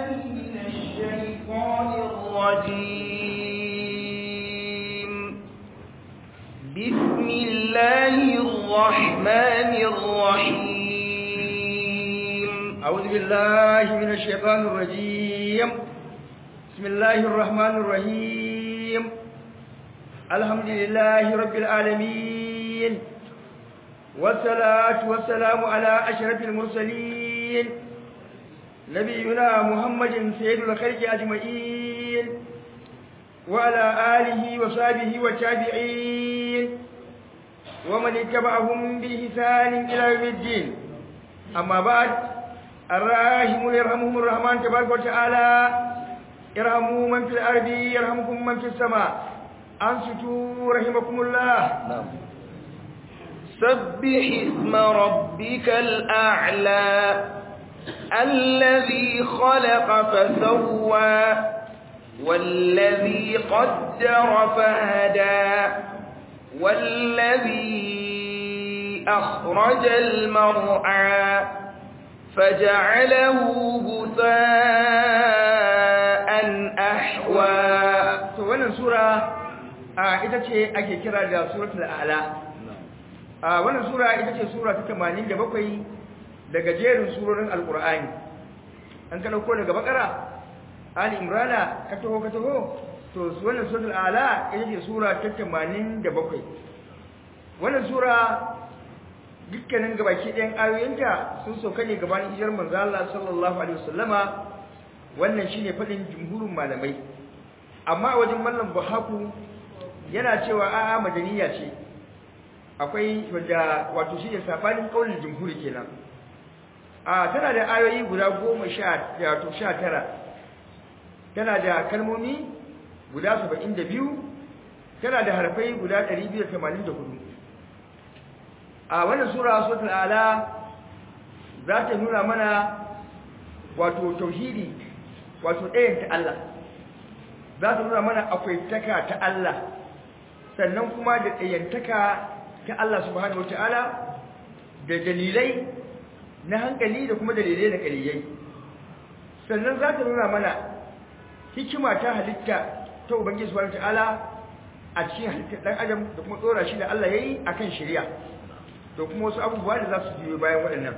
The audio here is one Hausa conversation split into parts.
من الشيطان الرجيم بسم الله الرحمن الرحيم أعوذ بالله من الشيطان الرجيم بسم الله الرحمن الرحيم الحمد لله رب العالمين والصلاة والسلام على أشرف المرسلين نبينا محمد سيد الخلق أجمعين وعلى آله وصحبه والتابعين ومن اتبعهم بإحسان إلى يوم الدين أما بعد الراحمون يرحمهم الرحمن تبارك وتعالى ارحموا من في الأرض يرحمكم من في السماء أنصتوا رحمكم الله نعم سبح اسم ربك الأعلى الذي خلق فسوى والذي قدر فهدى والذي أخرج المرعى فجعله غثاء أحوى to wannan sura a ita ce ake kira da suratul a'la a wannan sura ita ce sura ta 87 daga jerin surorin alqur'ani an ka dauko daga bakara ali imrana ka taho ka taho to wannan suratul a'la ita ce sura ta 87 wannan sura dukkanin gabaki ɗayan ayoyinta sun sauka ne gabanin hijirar manzo Allah sallallahu alaihi wasallama wannan shine fadin jumhurin malamai amma wajen mallam buhaku yana cewa a'a madaniya ce akwai wanda wato shine sabanin kaulin jumhuri kenan a tana da ayoyi guda 10 wato 19 tana da kalmomi guda 72 tana da harfai guda 284 a wannan sura suratul ala za ta nuna mana wato tauhidi wato ɗayan ta Allah za ta nuna mana akwai taka ta Allah sannan kuma da ɗayantaka ta Allah subhanahu wataala da dalilai na hankali da kuma dalilai na ƙaliyai sannan za ta nuna mana hikima ta halitta ta ubangiji subhanahu wataala a cikin halittar ɗan adam da kuma tsora shi da Allah ya yi a kan shari'a da kuma wasu abubuwa da za su biyo bayan waɗannan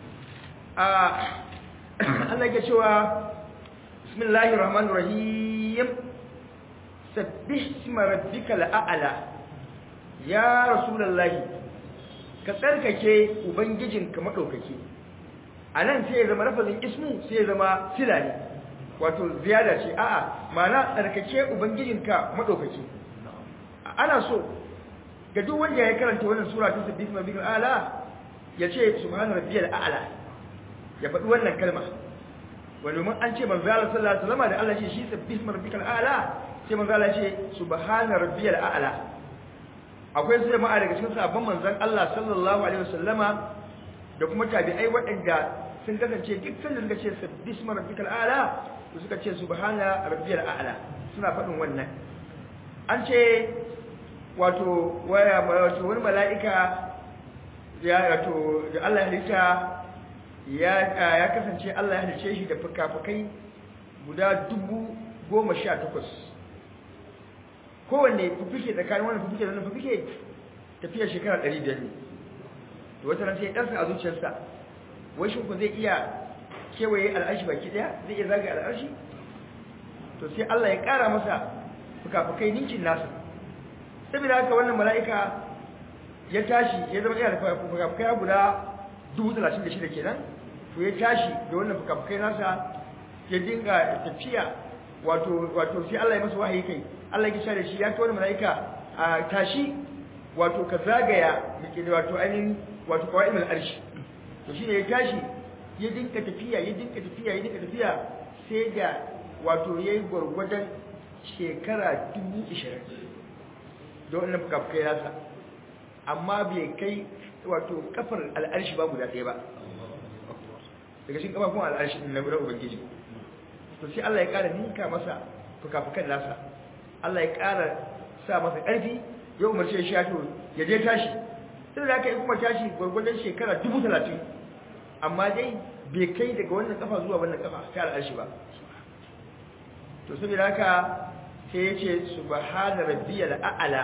Allah ya cewa bismillahir rahmanir rahim sabbih isma rabbikal a'la ya rasulullahi ka tsarkake ubangijinka madaukake anan sai ya zama lafazin ismu sai ya zama sila ne wato ziyada ce a'a ma'ana tsarkake ubangijinka madaukake ana so ga duk wanda ya karanta wannan sura ta sabbih isma rabbikal a'la ya ce subhana rabbiyal a'la ya faɗi wannan kalma wani mun an ce manzo Allah sallallahu alaihi wasallam da Allah ce shi sabbih isma rabbikal a'la sai manzo Allah ce subhana rabbiyal a'la akwai su jama'a daga cikin sahabban manzon Allah sallallahu alaihi wasallama da kuma tabi'ai waɗanda sun kasance dukkan da suka ce sabbih isma rabbikal a'la to suka ce subhana rabbiyal a'la suna faɗin wannan an ce wato waya wato wani mala'ika ya wato da Allah ya halitta ya ya kasance Allah ya halice shi da fukafukai guda dubu goma sha takwas kowanne fufike tsakanin wannan fufike da wannan fufike tafiya shekara ɗari biyar ne to wata ran sai ɗansa a zuciyarsa wai shi ku zai iya kewaye al'arshi baki ɗaya zai iya zagaye al'arshi to sai Allah ya ƙara masa fukafukai ninkin nasa saboda haka wannan mala'ika ya tashi ya zama yana da fukafukai guda dubu talatin da shida kenan to ya tashi da wannan fukafukai nasa ya dinga tafiya wato wato sai Allah ya masa wahayi kai Allah ya da shi ya ta wani mala'ika a tashi wato ka zagaya da wato ainihin wato kawai mai arshi to shi ne ya tashi ya dinka tafiya ya dinka tafiya ya dinka tafiya sai da wato ya yi gwargwadon shekara dubu ishirin da wannan fukafukai nasa amma bai kai wato kafar al'arshi ba guda ɗaya ba daga cikin kafafun al'arshi na gudan ubangiji to sai Allah ya ƙara ninka masa fukafukan nasa Allah ya ƙara sa masa ƙarfi ya umarce shi to ya je tashi sai da aka yi kuma tashi gwargwadon shekara dubu talatin amma dai bai kai daga wannan kafa zuwa wannan kafa ta al'arshi ba to saboda haka sai ya ce subhana rabbiyal a'la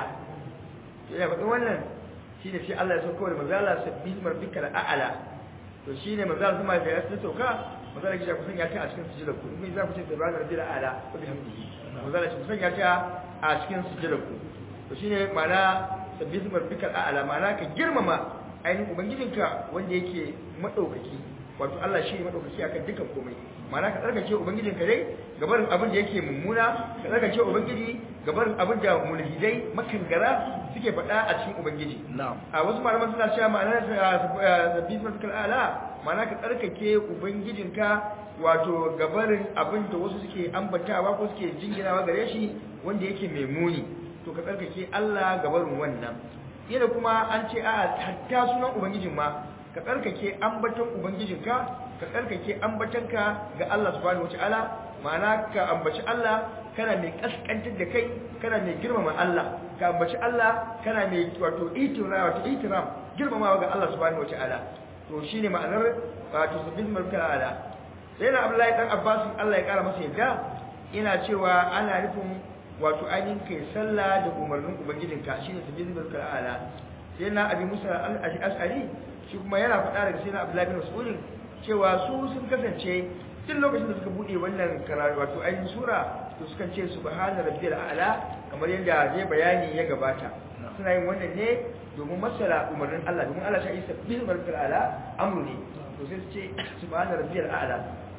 to ya faɗi wannan shine sai Allah ya sauko da manzala sabbih rabbikal a'la to shine manzala kuma da ya sauka manzala ya kusan ya ta a cikin sujudar ku in za ku ce subhana rabbiyal a'la wa bihamdihi manzala ya kusan ya ta a cikin sujudar ku to shine ma'ana sabbih rabbikal a'la ma'ana ka girmama ainihin ubangijinka wanda yake madaukaki wato Allah shi ne madaukaki akan dukan komai ma'ana ka tsarkake ubangijinka dai gabarin abin da yake mummuna ka tsarkake ubangiji gabarin abin da mulhidai makangara suke faɗa a cikin ubangiji a wasu malaman suna cewa ma'ana zabbi matakal ala ma'ana ka tsarkake ubangijinka wato gabarin abin da wasu suke ambatawa ko suke jinginawa gare shi wanda yake mai muni to ka tsarkake Allah gabarin wannan yana kuma an ce a hatta sunan ubangijin ma ka tsarkake ambaton ubangijinka ka tsarkake ambatonka ga Allah subhanahu wataala ma'ana ka ambaci Allah kana mai kaskantar da kai kana mai girmama Allah ka ambaci Allah kana mai wato itira wato itiram girmamawa ga Allah subhanahu wataala to shine ma'anar wato sabbin mulka ala sai na Abdullahi dan Abbas Allah ya kara masa yadda ina cewa ana nufin wato ainihin kai sallah da umarnin ubangijinka shine sabbin mulka ala sai na abi Musa al-Ash'ari shi kuma yana faɗa daga sai na Abdullahi bin Mas'ud cewa su sun kasance duk lokacin da suka bude wannan karatu wato ainihin sura to sukan ce subhana rabbiyal a'la kamar yadda zai bayani ya gabata suna yin wannan ne domin masala umarnin Allah domin Allah ya isa bil rabbiyal a'la amru ne to sai su ce subhana rabbiyal a'la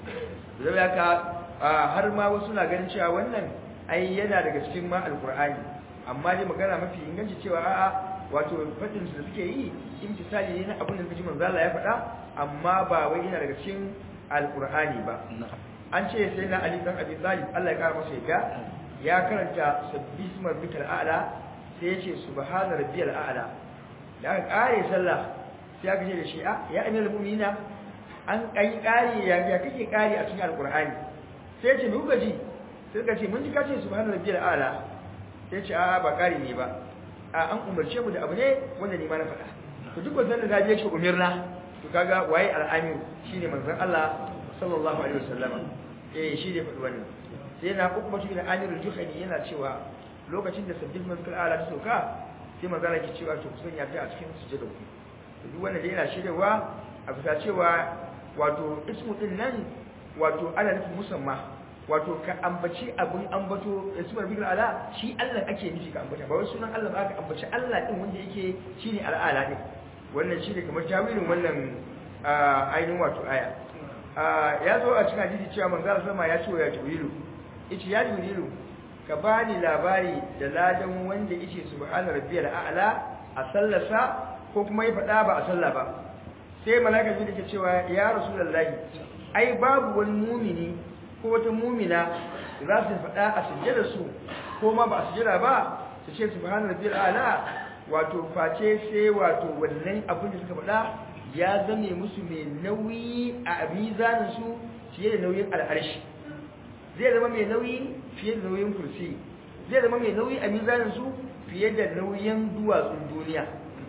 zai haka har ma wasu na ganin cewa wannan ai yana daga cikin ma alqur'ani amma dai magana mafi inganci cewa a'a wato fadin su da suke yi imtisali ne na abin da kaji manzo Allah ya faɗa amma ba wai yana daga cikin alqur'ani ba an ce sai na Ali dan Abi Talib Allah ya kara masa yadda ya karanta sabbisma rabbikal a'la sai ya ce subhana rabbiyal a'la da aka kare sallah sai aka ce da shi a ya amir mu'minina an kai kare ya ya kake kare a cikin alqur'ani sai ya ce mu gaji sai ka ce mun ji ka ce subhana rabbiyal a'la sai ya ce a ba kare ne ba a an umarce mu da abu ne wanda ni ma na faɗa to duk wanda da ya ce umirna to kaga waye al'amir shine manzon Allah sallallahu alaihi wasallama eh shi ne faɗi wannan sai na kuma shi da amirul juhani yana cewa lokacin da sabbin mazkar ala ta sauka sai manzon Allah ke cewa to kusan ya ta a cikin sujada ku to duk wanda yana shiryawa a bisa cewa wato ismu din nan wato ana nufin musamma wato ka ambaci abin ambato ismar bil ala shi Allah ake nufi ka ambata ba wai sunan Allah ba ka ambaci Allah din wanda yake shine al'ala din wannan shine kamar tawilin wannan ainihin wato aya ya zo a cikin hadisi cewa manzo sama ya ce ya jibrilu yace ya jibrilu ka bani labari da ladan wanda yace subhana rabbiyal a'la a sallasa ko kuma ya faɗa ba a salla ba sai malaka ji da cewa ya rasulullahi ai babu wani mumini ko wata mumina za su faɗa a sujjada su ko ma ba a sujjada ba su ce subhana rabbiyal a'la wato face sai wato wannan abin da suka faɗa ya zame musu mai nauyi a mizanin su fiye da nauyin al'arshi zai zama mai nauyi fiye da nauyin kursi zai zama mai nauyi a mizanin su fiye da nauyin duwatsun duniya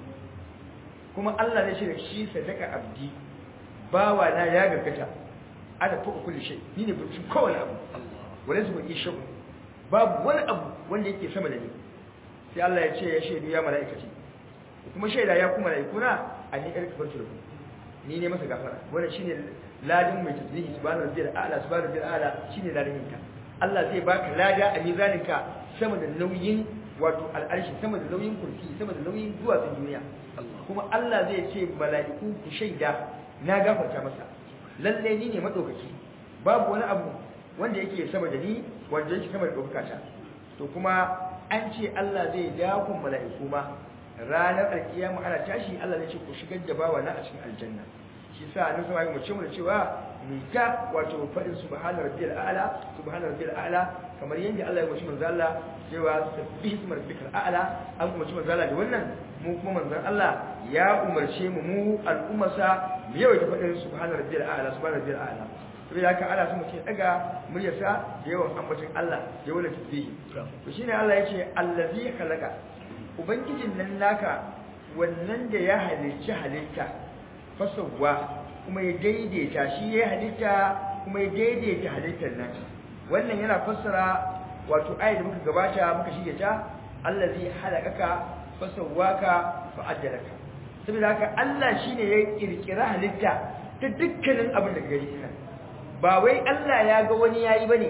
kuma Allah zai shirya shi sadaka abdi bawa na ya gargata ana fuka kulli shay ni ne burcin kowane abu wala su bai shabu babu wani abu wanda yake sama da ni sai Allah ya ce ya shaidu ya mala'ikati kuma shaida ya kuma malaikuna a ni ɗarki farko da ku ni ne masa gafara wannan shine ladin mai tasbihi subhanahu rabbil a'la subhanahu rabbil a'la shine ladin ka Allah zai baka lada a mizaninka sama da nauyin wato al'arshi sama da nauyin kursi sama da nauyin duwatsun duniya kuma Allah zai ce mala'iku ku shaida na gafarta masa lalle ni ne madaukaki babu wani abu wanda yake sama da ni wanda yake sama da daukaka to kuma an ce Allah zai dakon mala'iku ma ranar alkiyama ana tashi Allah zai ce ku shigar da bawa na a cikin aljanna shi sa annabi sallallahu alaihi wasallam mu cewa mu ta wato fadin subhana rabbiyal a'la subhana rabbiyal a'la kamar yanda Allah ya umarci manzo Allah cewa sabbihi isma rabbikal a'la an umarci manzo Allah da wannan mu kuma manzon Allah ya umarce mu mu al'ummasa mu yawaita fadin subhana rabbiyal a'la subhana rabbiyal a'la saboda haka ana so mutum daga muryarsa da yawan ambacin Allah da yawan tasbihi to shine Allah yace allazi khalaqa ubangijin nan naka wannan da ya halicci halitta fasawa kuma ya daidaita shi ya halitta kuma ya daidaita halittar nan wannan yana fassara wato ayat da muka gabata muka shige ta allazi halakaka fasawwaka fa'adalaka saboda haka Allah shine ya kirkira halitta ta dukkanin abin da gari ina ba wai Allah ya ga wani yayi bane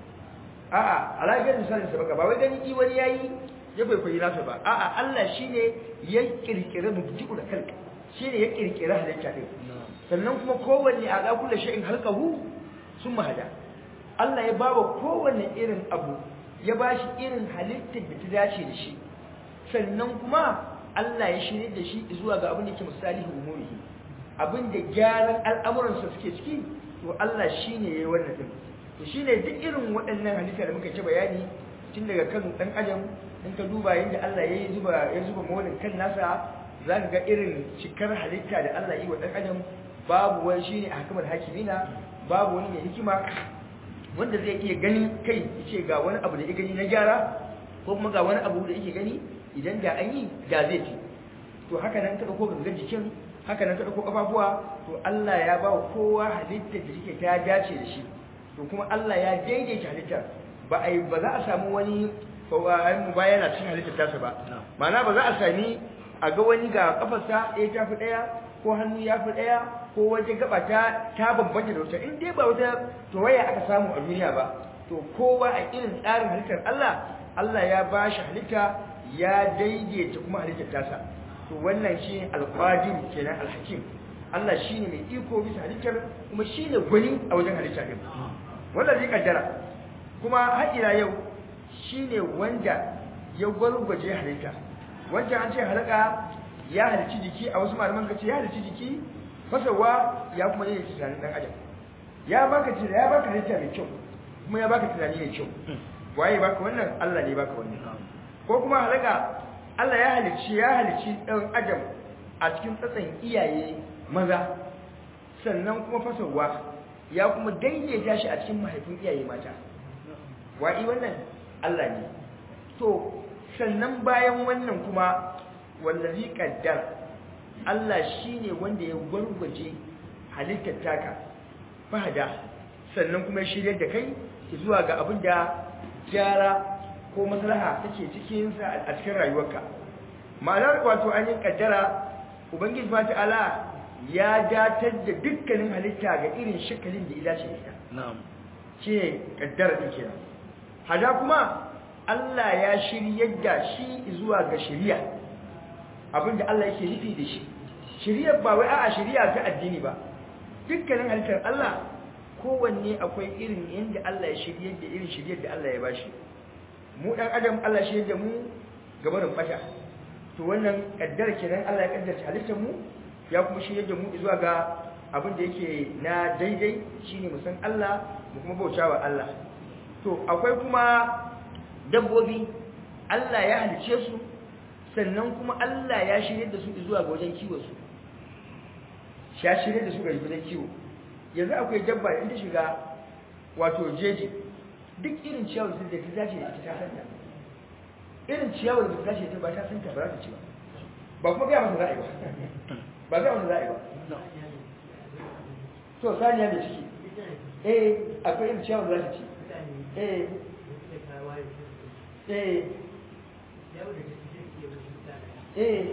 a'a alagar misalin sa baka ba wai gani i wani yayi ya bai koyi nasa ba a'a Allah shine ya kirkira mubti'u da kalka shine ya kirkira halitta din sannan kuma kowanne a ga kullu shay'in halqahu summa hada Allah ya bawa kowanne irin abu ya bashi irin halittar da ta dace da shi sannan kuma Allah ya shirye da shi zuwa ga abin da yake misalihu umurihi abin da gyaran al'amuransa suke ciki to Allah shine yayi wannan din to shine duk irin waɗannan halitta da muka ci bayani tun daga kan dan adam in ka duba yadda Allah ya zuba ya zuba mawlin kan nasa zaka ga irin cikar halitta da Allah yi wa dan adam babu wani shine ahkamul hakimina babu wani mai hikima wanda zai iya gani kai yace ga wani abu da ya gani na gyara ko kuma ga wani abu da yake gani idan da an yi da zai fi to haka nan ka dauko gangan jikin haka nan ka dauko kafafuwa to Allah ya ba kowa halittar da take ta dace da shi to kuma Allah ya daidaita halittar ba ai ba za a samu wani mu bayana cikin halittar tasa ba ma'ana ba za a sami a ga wani ga kafarsa ɗaya ta fi ɗaya ko hannu ya fi ɗaya ko wata gaba ta ta bambanta da wata in dai ba wata tawaya aka samu a duniya ba to kowa a irin tsarin halittar Allah Allah ya ba shi halitta ya daidaita kuma halittar tasa to wannan shi alqadir kenan alhakim Allah shine mai iko bisa halittar kuma shine gwani a wajen halitta din wanda zai kaddara kuma har ila yau shine wanda ya gwargwaje halitta wanda an ce halaka ya halici jiki a wasu malaman kace ya halici jiki fasawa ya kuma yi tunanin dan adam ya baka tunani ya baka halitta mai kyau kuma ya baka tunani mai kyau waye baka wannan Allah ne baka wannan ko kuma halaka Allah ya halici ya halici dan adam a cikin tsatsan iyaye maza sannan kuma fasawa ya kuma daidaita shi a cikin mahaifin iyaye mata wa'i wannan Allah ne to sannan bayan wannan kuma wallazi qaddar Allah shine wanda ya gwargwaje halittar taka fahada sannan kuma ya shirye da kai zuwa ga abin da gyara ko maslaha take cikin sa a cikin rayuwarka ma'anar wato an yi kaddara ubangiji subhanahu ta'ala ya datar da dukkanin halitta ga irin shakalin da ya dace da ita na'am shi kaddara din kenan hada kuma Allah ya shiryar da shi zuwa ga shari'a abinda Allah yake nufi da shi shari'ar ba wai a'a shari'a ta addini ba dukkanin halittar Allah kowanne akwai irin yanda Allah ya shiryar da irin shiryar da Allah ya bashi mu dan adam Allah ya shiryar da mu gabarin fata to wannan kaddar kenan Allah ya kaddarta halittar mu ya kuma shiryar da mu zuwa ga abin da yake na daidai shine mu san Allah mu kuma bautawa Allah to akwai kuma dabbobi Allah ya halice su sannan kuma Allah ya shirye da su zuwa ga wajen kiwo su ya shirye da su ga wajen kiwo yanzu akwai dabba in ta shiga wato jeji duk irin ciyawar da ta dace da ita ta san ta irin ciyawar da ta dace ta ba ta san ta ba za ta ci ba ba kuma ga masa za'i ba ba ga masa za'i ba to saniya da ciki eh akwai irin ciyawar da za ta ci eh eh eh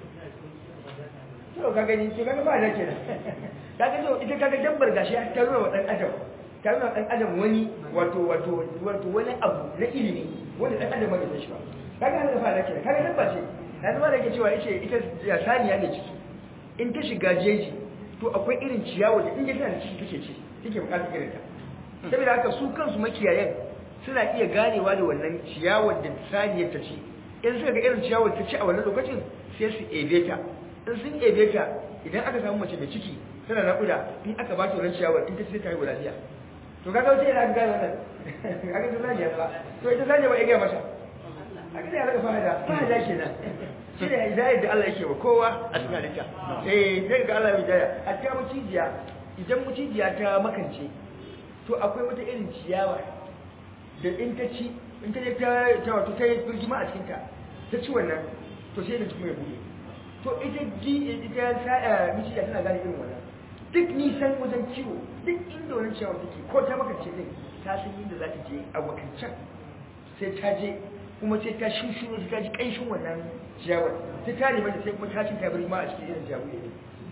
to ka gani to kaga ba da kenan kaga to ita kaga dabbar gashi ta nuna wa dan adam ta nuna dan adam wani wato wato wato wani abu na ilimi wanda dan adam bai san shi ba kaga haka fa da kenan kaga dabba ce yanzu ma da yake cewa yace ita saniya ne ciki in ta shiga jeji to akwai irin ciyawa da in ta tana ciki take ci take bukatar irin ta saboda haka su kansu makiyayan suna iya ganewa da wannan ciyawar da saniyar ta ci in suka ga irin ciyawar ta ci a wannan lokacin sai su ebe ta in sun ebe ta idan aka samu mace mai ciki tana naƙuda in aka ba ta wannan ciyawar in ta ci ta haihu lafiya to kaga wace yana gane wannan kaga ta zaniya ba to ita zaniya ba ya gaya masa aka sai alaka fahada fahada kenan shi ne hidayar da Allah yake wa kowa a cikin halitta eh sai ga Allah ya hidaya hatta mucijiya idan mucijiya ta makance to akwai wata irin ciyawa da in ta ci in ta ta ta wato ta yi birgima a cikin ta ta ci wannan to sai da kuma ya bude to ita ji ita sa'a miciya tana gane irin wannan duk nisan wajen kiwo duk inda wani ciyawa take ko ta makance din ta san inda za ta je a wakancan sai ta je kuma sai ta shushu sai ta ji kanshin wannan ciyawar sai ta nemi da sai kuma ta cin tabiri ma a cikin irin ciyawu ne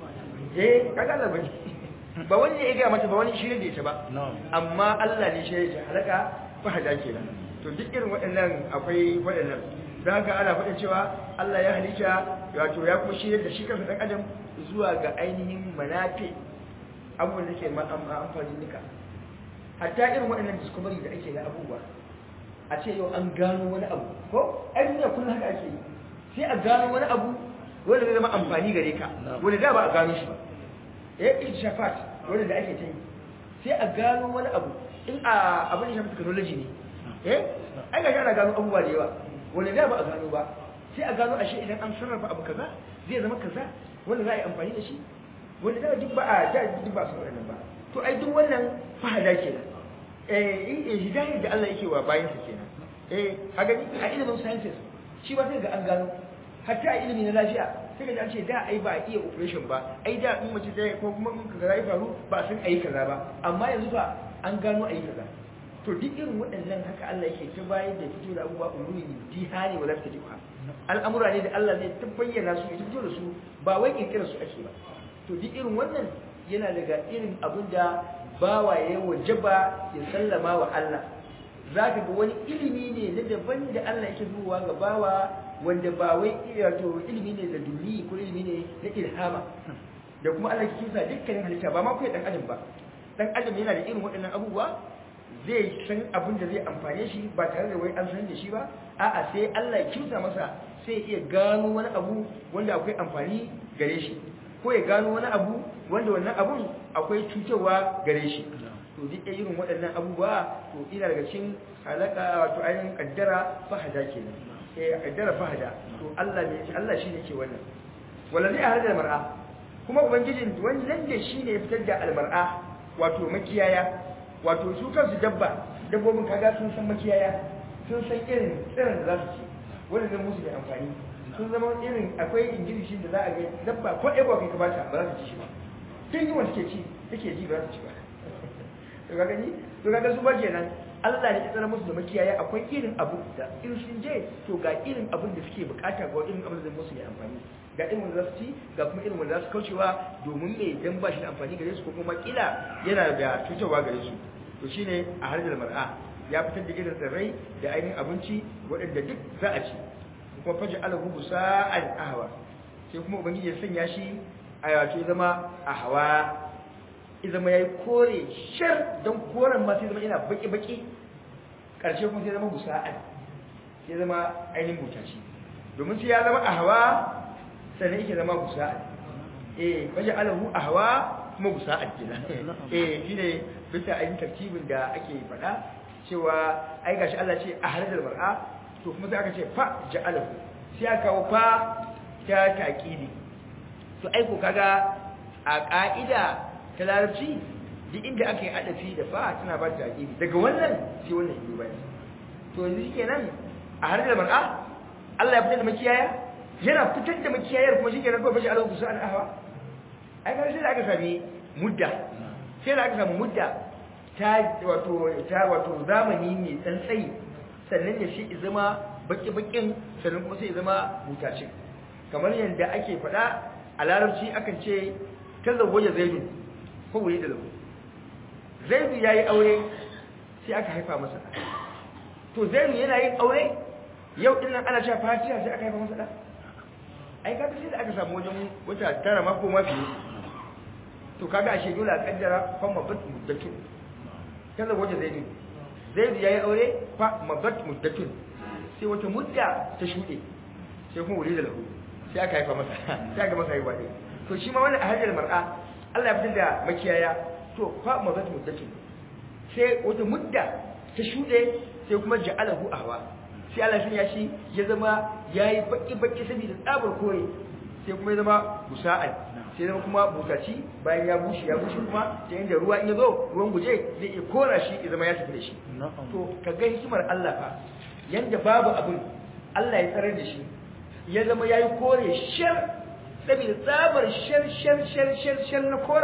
eh kaga Allah bane ba wani ya ga mata ba wani shirin da ita ba amma Allah ne shi ya halaka fa hada kenan to duk irin waɗannan akwai waɗannan don haka ana faɗin cewa Allah ya halitta wato ya kuma shirya da shi kansa ɗan adam zuwa ga ainihin manafi abubuwan da ke amfani nika hatta irin waɗannan discovery da ake da abubuwa a ce yau an gano wani abu ko ai duniya kullum haka ake yi sai a gano wani abu wanda zai zama amfani gare ka wanda da ba a gano shi ba eh ishafat wanda da ake ta yi sai a gano wani abu in a abin da shafi technology ne eh ai ga ana gano abubuwa da yawa wanda da ba a gano ba sai a gano ashe idan an sarrafa abu kaza zai zama kaza wanda za a yi amfani da shi wanda da duk ba a da duk ba su wannan ba to ai duk wannan fahada kenan eh eh hidayar da Allah yake wa bayan sa kenan eh a gani a ilimin sciences shi ba sai ga an gano hatta a ilimi na lafiya sai ga an ce da ai ba a iya operation ba ai da in mace dai ko kuma in kaza ya faru ba san ayi kaza ba amma yanzu fa an gano ayi kaza to duk irin waɗannan haka Allah yake ta bayar da fito da abubuwa ulumi dihani wala ta jiha al'amura ne da Allah zai ta bayyana su ya fito da su ba wai kirkira su ake ba to duk irin wannan yana daga irin abin da bawa ya wajaba ya sallama wa Allah zaka ga wani ilimi ne na daban da Allah yake zuwa ga bawa wanda ba wai wato ilimi ne da duni ko ilimi ne na ilhama da kuma Allah yake kisa dukkanin halitta ba ma kai dan adam ba dan adam yana da irin waɗannan abubuwa zai san abin da zai amfane shi ba tare da wai an san da shi ba a'a sai Allah ya kimsa masa sai iya gano wani abu wanda akwai amfani gare shi ko ya gano wani abu wanda wannan abun akwai cutarwa gare shi to duk irin waɗannan abubuwa to ina daga cikin halaka wato ainihin kaddara fahada kenan eh kaddara fahada to Allah ne Allah shine ke wannan wallazi ahada mar'a kuma ubangijin wannan da shine ya fitar da almar'a wato makiyaya wato su kansu dabba dabbobin kaga sun san makiyaya sun san irin tsirin da za su ci wanda zai musu da amfani sun zama irin akwai ingilishin da za a ga dabba ko ego kai ka bata ba za su ci shi ba tun yi wanda take ci take ji ba za su ci ba to kaga ni to kaga su ba kenan Allah ne ya tsara musu da makiyaya akwai irin abu da in sun je to ga irin abin da suke bukata ga irin abin da zai musu da amfani ga irin wanda za su ci ga kuma irin wanda za su kaucewa domin me dan ba shi da amfani gare su ko kuma kila yana da cutarwa gare su to shine a harjar mar'a ya fitar da irin tsirrai da ainihin abinci waɗanda duk za a ci kuma faji alahu busa'an ahwa sai kuma ubangiji ya sanya shi a yato ya zama ahwa ya zama yayi kore shar dan koren ma sai zama yana baki baki karshe kuma sai zama busa'an sai zama ainihin butaci domin sai ya zama ahwa sannan yake zama busa'an eh faji alahu ahwa kuma busa'an kenan eh shine bisa ainihin tartibin da ake faɗa cewa ai gashi Allah ce a halar mar'a to kuma sai aka ce fa ja'alahu sai aka kawo fa ta taqidi to ai ko kaga a ka'ida ta larabci duk inda aka yi adafi da fa tana ba ta taqidi daga wannan sai wannan yi bai to yanzu shikenan a halar mar'a Allah ya fitar da makiyaya yana fitar da makiyayar kuma shikenan ko bashi alahu kusa an ahwa ai ga sai da aka sami mudda sai da aka samu mudda ta wato ta wato zamani mai dan tsayi sannan ya shi zama baki-bakin sannan kuma sai zama mutacin kamar yadda ake faɗa a larabci akan ce tazawwaja zaidun ko wuri da lahu zaidu yayi aure sai aka haifa masa to zaidu yana yin aure yau din nan ana cewa fatiha sai aka haifa masa da ai kaga sai da aka samu wajen wata tara ma ko mafi to kaga ashe dole a kaddara fa mabat muddatun kaza waje zaidu zaidu yayi aure fa mabat muddatun sai wata mudda ta shude sai kuma wuri da lahu sai aka haifa masa sai aka masa haihuwa ne to shi ma wannan a hajjar mar'a Allah ya fitar da makiyaya to fa mabat muddatun sai wata mudda ta shude sai kuma ja'alahu ahwa sai Allah ya shi ya zama yayi baki baki saboda tsabar kore sai kuma ya zama busa'an sai zama kuma bukaci bayan ya bushe ya bushe kuma ta inda ruwa in ya zo ruwan guje zai iya kora shi ya zama ya tafi da shi to ka ga hikimar Allah fa yanda babu abin Allah ya tsarar da shi ya zama ya yi kore shar saboda tsabar shar shar shar shar shar na koren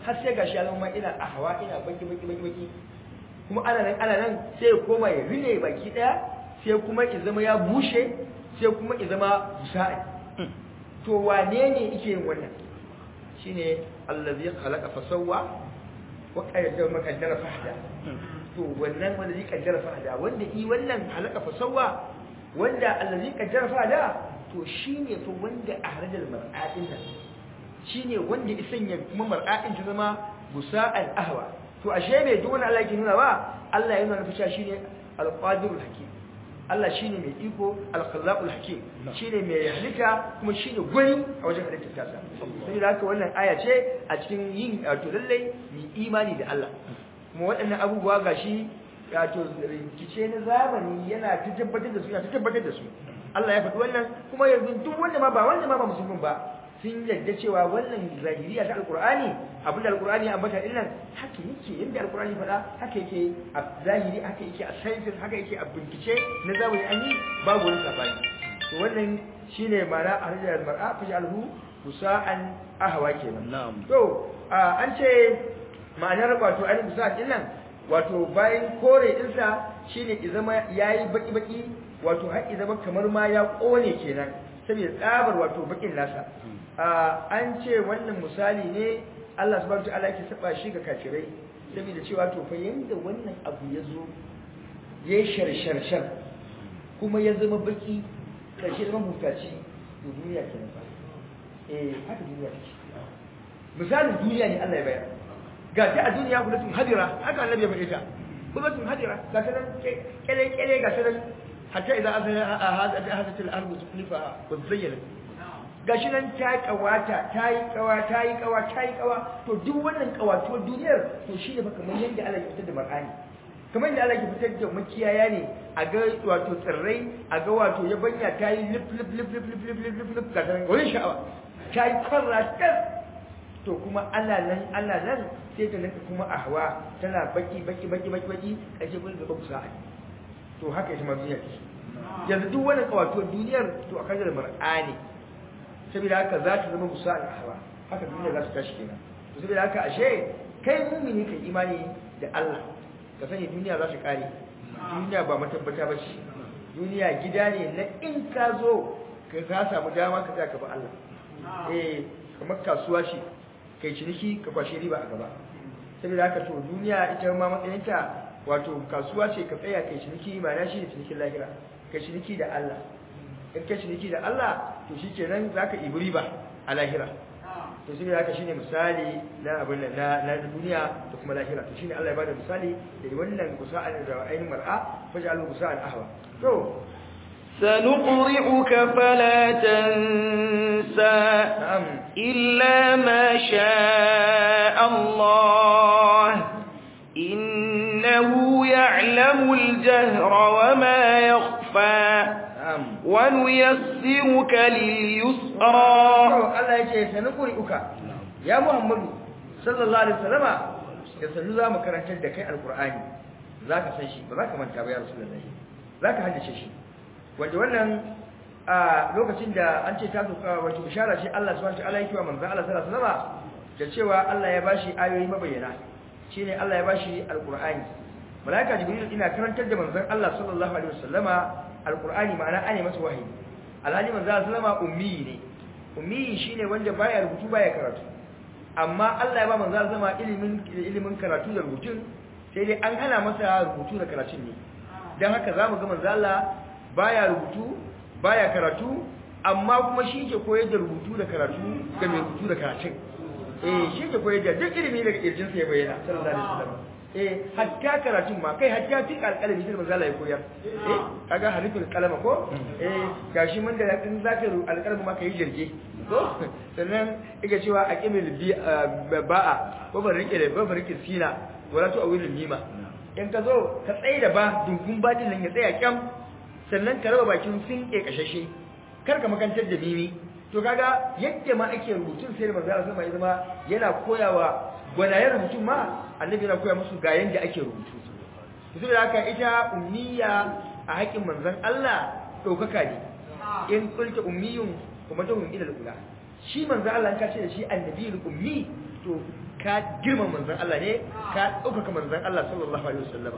har sai gashi ya zama ina ahwa ina baki baki baki baki kuma ana nan ana nan sai ya koma ya rine baki daya sai kuma ya zama ya bushe sai kuma ya zama busa'i to wane ne yake yin wannan shine allazi khalaqa fasawwa wa qaddara maqaddara fahda to wannan wanda zai kaddara fahda wanda yi wannan halaka fasawwa wanda allazi kaddara fahda to shine to wanda ahrajal mar'atin nan shine wanda ya sanya kuma mar'atin ta zama busa'al ahwa to ashe bai duk wani Allah yake nuna ba Allah yana nufin cewa shine al-qadirul hakim Allah shine mai iko al-khallaqul hakim shine mai halitta kuma shine gwani a wajen halittar tasa sai da haka wannan aya ce a cikin yin to lalle mu imani da Allah kuma waɗannan abubuwa gashi wato rikice na zamani yana ta tabbatar da su yana ta tabbatar da su Allah ya faɗi wannan kuma yanzu duk wanda ma ba wanda ma ba musulmin ba sun yadda cewa wannan zahiriya ta alqur'ani abinda alqur'ani ya ambata din nan haka yake yadda alqur'ani faɗa haka yake a zahiri haka yake a science haka yake a bincike na zamani an yi babu wani sabani to wannan shine ma'ana arjal mar'a fi alhu kusa'an ahwa kenan na'am to an ce ma'anar wato ainihin musa'an din nan wato bayan kore ɗinsa shine izama yayi baki baki wato har izama kamar ma ya kone kenan saboda tsabar wato bakin nasa an ce wannan misali ne Allah subhanahu wataala yake saba shi ga kafirai saboda cewa to fa yanda wannan abu ya zo ya sharshar kuma ya zama baki karshe zama mutaci to duniya kenan fa eh haka duniya take misalin duniya ne Allah ya bayar ga ta a duniya kulatun hadira haka annabi ya faɗi ta kulatun hadira ga ta nan kele kele ga ta nan hatta idan azana hadat al-ardu tuklifa wa zayyana gashi nan ta kawata ta yi kawa ta yi kawa ta yi kawa to duk wannan kawatuwar duniyar to shi ne fa kamar yadda Allah ya fitar da mar'ani kamar yadda Allah ya fitar da makiyaya ne a ga wato tsirrai a ga wato yabanya ta yi lip lip lip lip lip lip lip lip lip ga ta wani sha'awa ta yi kwarra tas to kuma Allah nan Allah nan sai ta rinka kuma ahwa tana baki baki baki baki baki kace kun gaba kusa to haka ita ma duniya ce yanzu duk wannan kawatuwar duniyar to akan da mar'ani saboda haka za ta zama musa al-ahwa haka duniya za ta tashi kenan to saboda haka ashe kai mumini kai imani da Allah ka sani duniya za ta kare duniya ba matabbata ba ce duniya gida ne na in ka zo ka ka samu dama ka tsaya ka ba Allah eh kamar kasuwa shi kai ciniki ka kwashe riba a gaba saboda haka to duniya ita ma matsayinta wato kasuwa ce ka tsaya kai ciniki ma'ana shi ne cinikin lahira kai ciniki da Allah in ka ciniki da Allah to shi kenan za ka ibi riba a lahira to shi ne haka shi ne misali na abin na na duniya da kuma lahira to shi ne Allah ya bada misali da wannan kusa'an da ainihin mar'a faji alu kusa'an ahwa to سنقرئك فلا تنسى na'am إلا ما شاء الله إنه يعلم الجهر وما يخفى na'am ونيسرك لليسرى to Allah ya ce sanukuri uka ya Muhammadu sallallahu alaihi wasallama da sanu za mu karantar da kai alqur'ani zaka san shi ba zaka manta ba ya rasulullahi zaka haddace shi wanda wannan a lokacin da an ce ta zuka wato bishara shi Allah subhanahu wa ta'ala yake wa manzon Allah sallallahu alaihi wasallama da cewa Allah ya bashi ayoyi mabayyana shine Allah ya bashi alqur'ani malaika jibril ina karantar da manzon Allah sallallahu alaihi wasallama alqur'ani ma'ana ane masa wahayi alhali manzon Allah sallama ummi ne ummi shine wanda baya rubutu baya karatu amma Allah ya ba manzon Allah sallama ilimin ilimin karatu da rubutun sai dai an hana masa rubutu da karatun ne dan haka zamu ga manzon Allah baya rubutu baya karatu amma kuma shi ke koyar da rubutu da karatu ga mai rubutu da karatun eh shi ke koyar da duk ilimi daga kirjin sa ya bayyana sallallahu alaihi wasallam eh hatta karatun ma kai hatta fi alƙalami shi manzo Allah ya koyar eh kaga harifin kalama ko eh gashi mun da in zaka ru alƙalami ma kai jirge ko sannan yake cewa aqimil bi ba'a ko ban rike da ban rike sina wala tu awilul mima in ka zo ka tsaye da ba dungun badin nan ya tsaya kyam sannan ka raba bakin sun ke kashashe kar ka makantar da mimi to kaga yadda ma ake rubutun sai da manzo Allah sama ya zama yana koyawa gwanayen rubutun ma annabi yana koya musu ga yanda ake rubutu to saboda haka ita ummiya a haƙin manzon Allah ɗaukaka ne in kulta ummiyun kuma ta hun ilal ula shi manzon Allah ka ce da shi annabiyul ummi to ka girma manzon Allah ne ka ɗaukaka manzon Allah sallallahu alaihi wasallam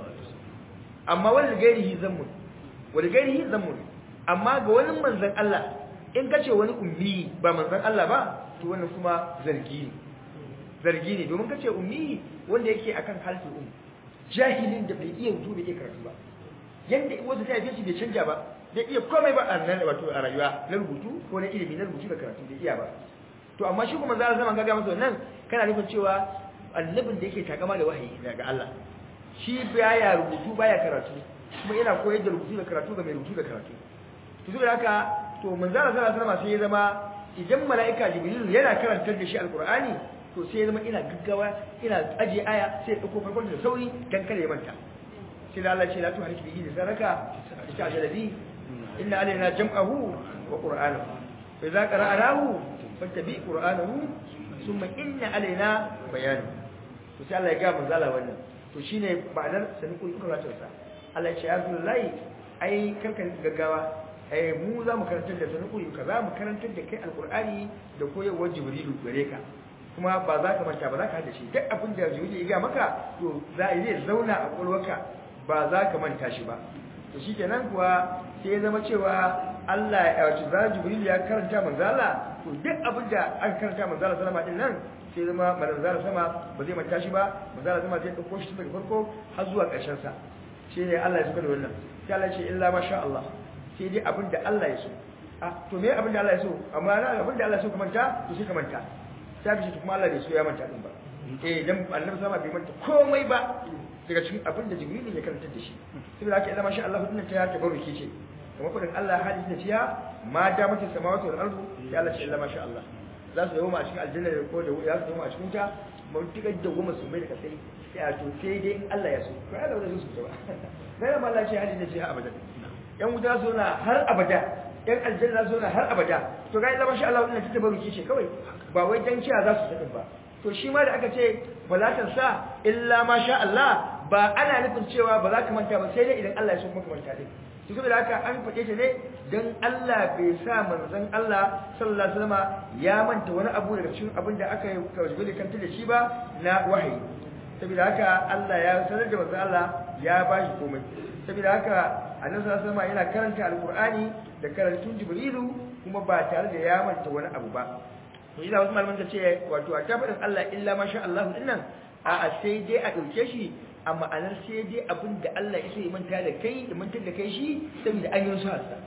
amma wani gairihi zammun wani gairihi zammun amma ga wani manzon Allah in kace wani ummi ba manzon Allah ba to wannan kuma zargi ne zargi ne domin kace ummi wanda yake akan halin um jahilin da bai iya rubutu bai iya karatu ba yanda wanda ta haife shi bai canja ba bai iya komai ba a nan wato a rayuwa na rubutu ko na ilimi na rubutu da karatu bai iya ba to amma shi kuma za a zama gaga masa wannan kana nufin cewa annabin da yake takama da wahayi daga Allah shi baya rubutu baya karatu kuma yana koyar da rubutu da karatu ga mai rubutu da karatu to saboda haka to manzara sallallahu alaihi wasallam sai ya zama idan mala'ika jibril yana karantar da shi alqur'ani to sai ya zama ina gaggawa ina aje aya sai ya dauko farkon da sauri dan kada ya manta sai da Allah ce la tuhalik bihi da saraka ta jalabi inna alaina jam'ahu wa qur'anahu fa idza qara'nahu fattabi qur'anahu thumma inna alaina bayanahu to sai Allah ya ga manzala wannan to shine ma'anar sanin kun karatun sa Allah ya ce ya Rasulullahi ai karkan gaggawa ai mu za mu karantar da sanin kun kaza mu karantar da kai alqur'ani da koyarwar jibrilu gare ka kuma ba za ka manta ba za ka hada shi duk abin da jibrilu ya ga maka to za zai zauna a kwalwarka ba za ka manta shi ba to shikenan kuwa sai ya zama cewa Allah ya wato za jibrilu ya karanta manzala to duk abin da aka karanta manzala sallama din nan sai zama manzala sama ba zai manta shi ba manzala sama zai dauko shi daga farko har zuwa ƙarshen sa shi ne Allah ya saka da wannan sai Allah ya ce illa masha Allah sai dai abin da Allah ya so ah to me abin da Allah ya so amma na abin da Allah ya so ka manta to sai ka manta sai ka ce kuma Allah bai so ya manta din ba eh dan annabi sama bai manta komai ba daga cikin abin da jibril ya karanta da shi saboda haka illa masha Allah dinnan ta tabarruki ce kuma kudin Allah hadisi da ciya ma da mutum samawati wal ardu sai Allah ce illa masha Allah za su yawo a cikin aljanna da ko da ya su yawo a cikin ta mun tuka da goma su mai da kasai sai a to sai dai in Allah ya so ko Allah zai so ba sai da Allah ce hadisi da ciya abada yan wuta so na har abada yan aljanna so na har abada to ga illa masha Allah wannan ta tabaruki ce kawai ba wai dan ciya za su saka ba to shi ma da aka ce balatan sa illa masha Allah ba ana nufin cewa ba za ka manta ba sai dai idan Allah ya so maka manta dai to saboda haka an faɗe ta ne dan Allah bai sa manzon Allah sallallahu alaihi wasallam ya manta wani abu daga cikin abin da aka yi kawai kanta da shi ba na wahayi saboda haka Allah ya sanar da manzon Allah ya bashi komai saboda haka annabi sallallahu alaihi wasallam yana karanta alqur'ani da karantun jibrilu kuma ba tare da ya manta wani abu ba to ina wasu malaman ta ce wato a tabbatin Allah illa masha Allah dinnan a sai dai a dauke shi a ma'anar sai dai abin da Allah ya sai manta da kai da mantar da kai shi saboda an yi nusu hasa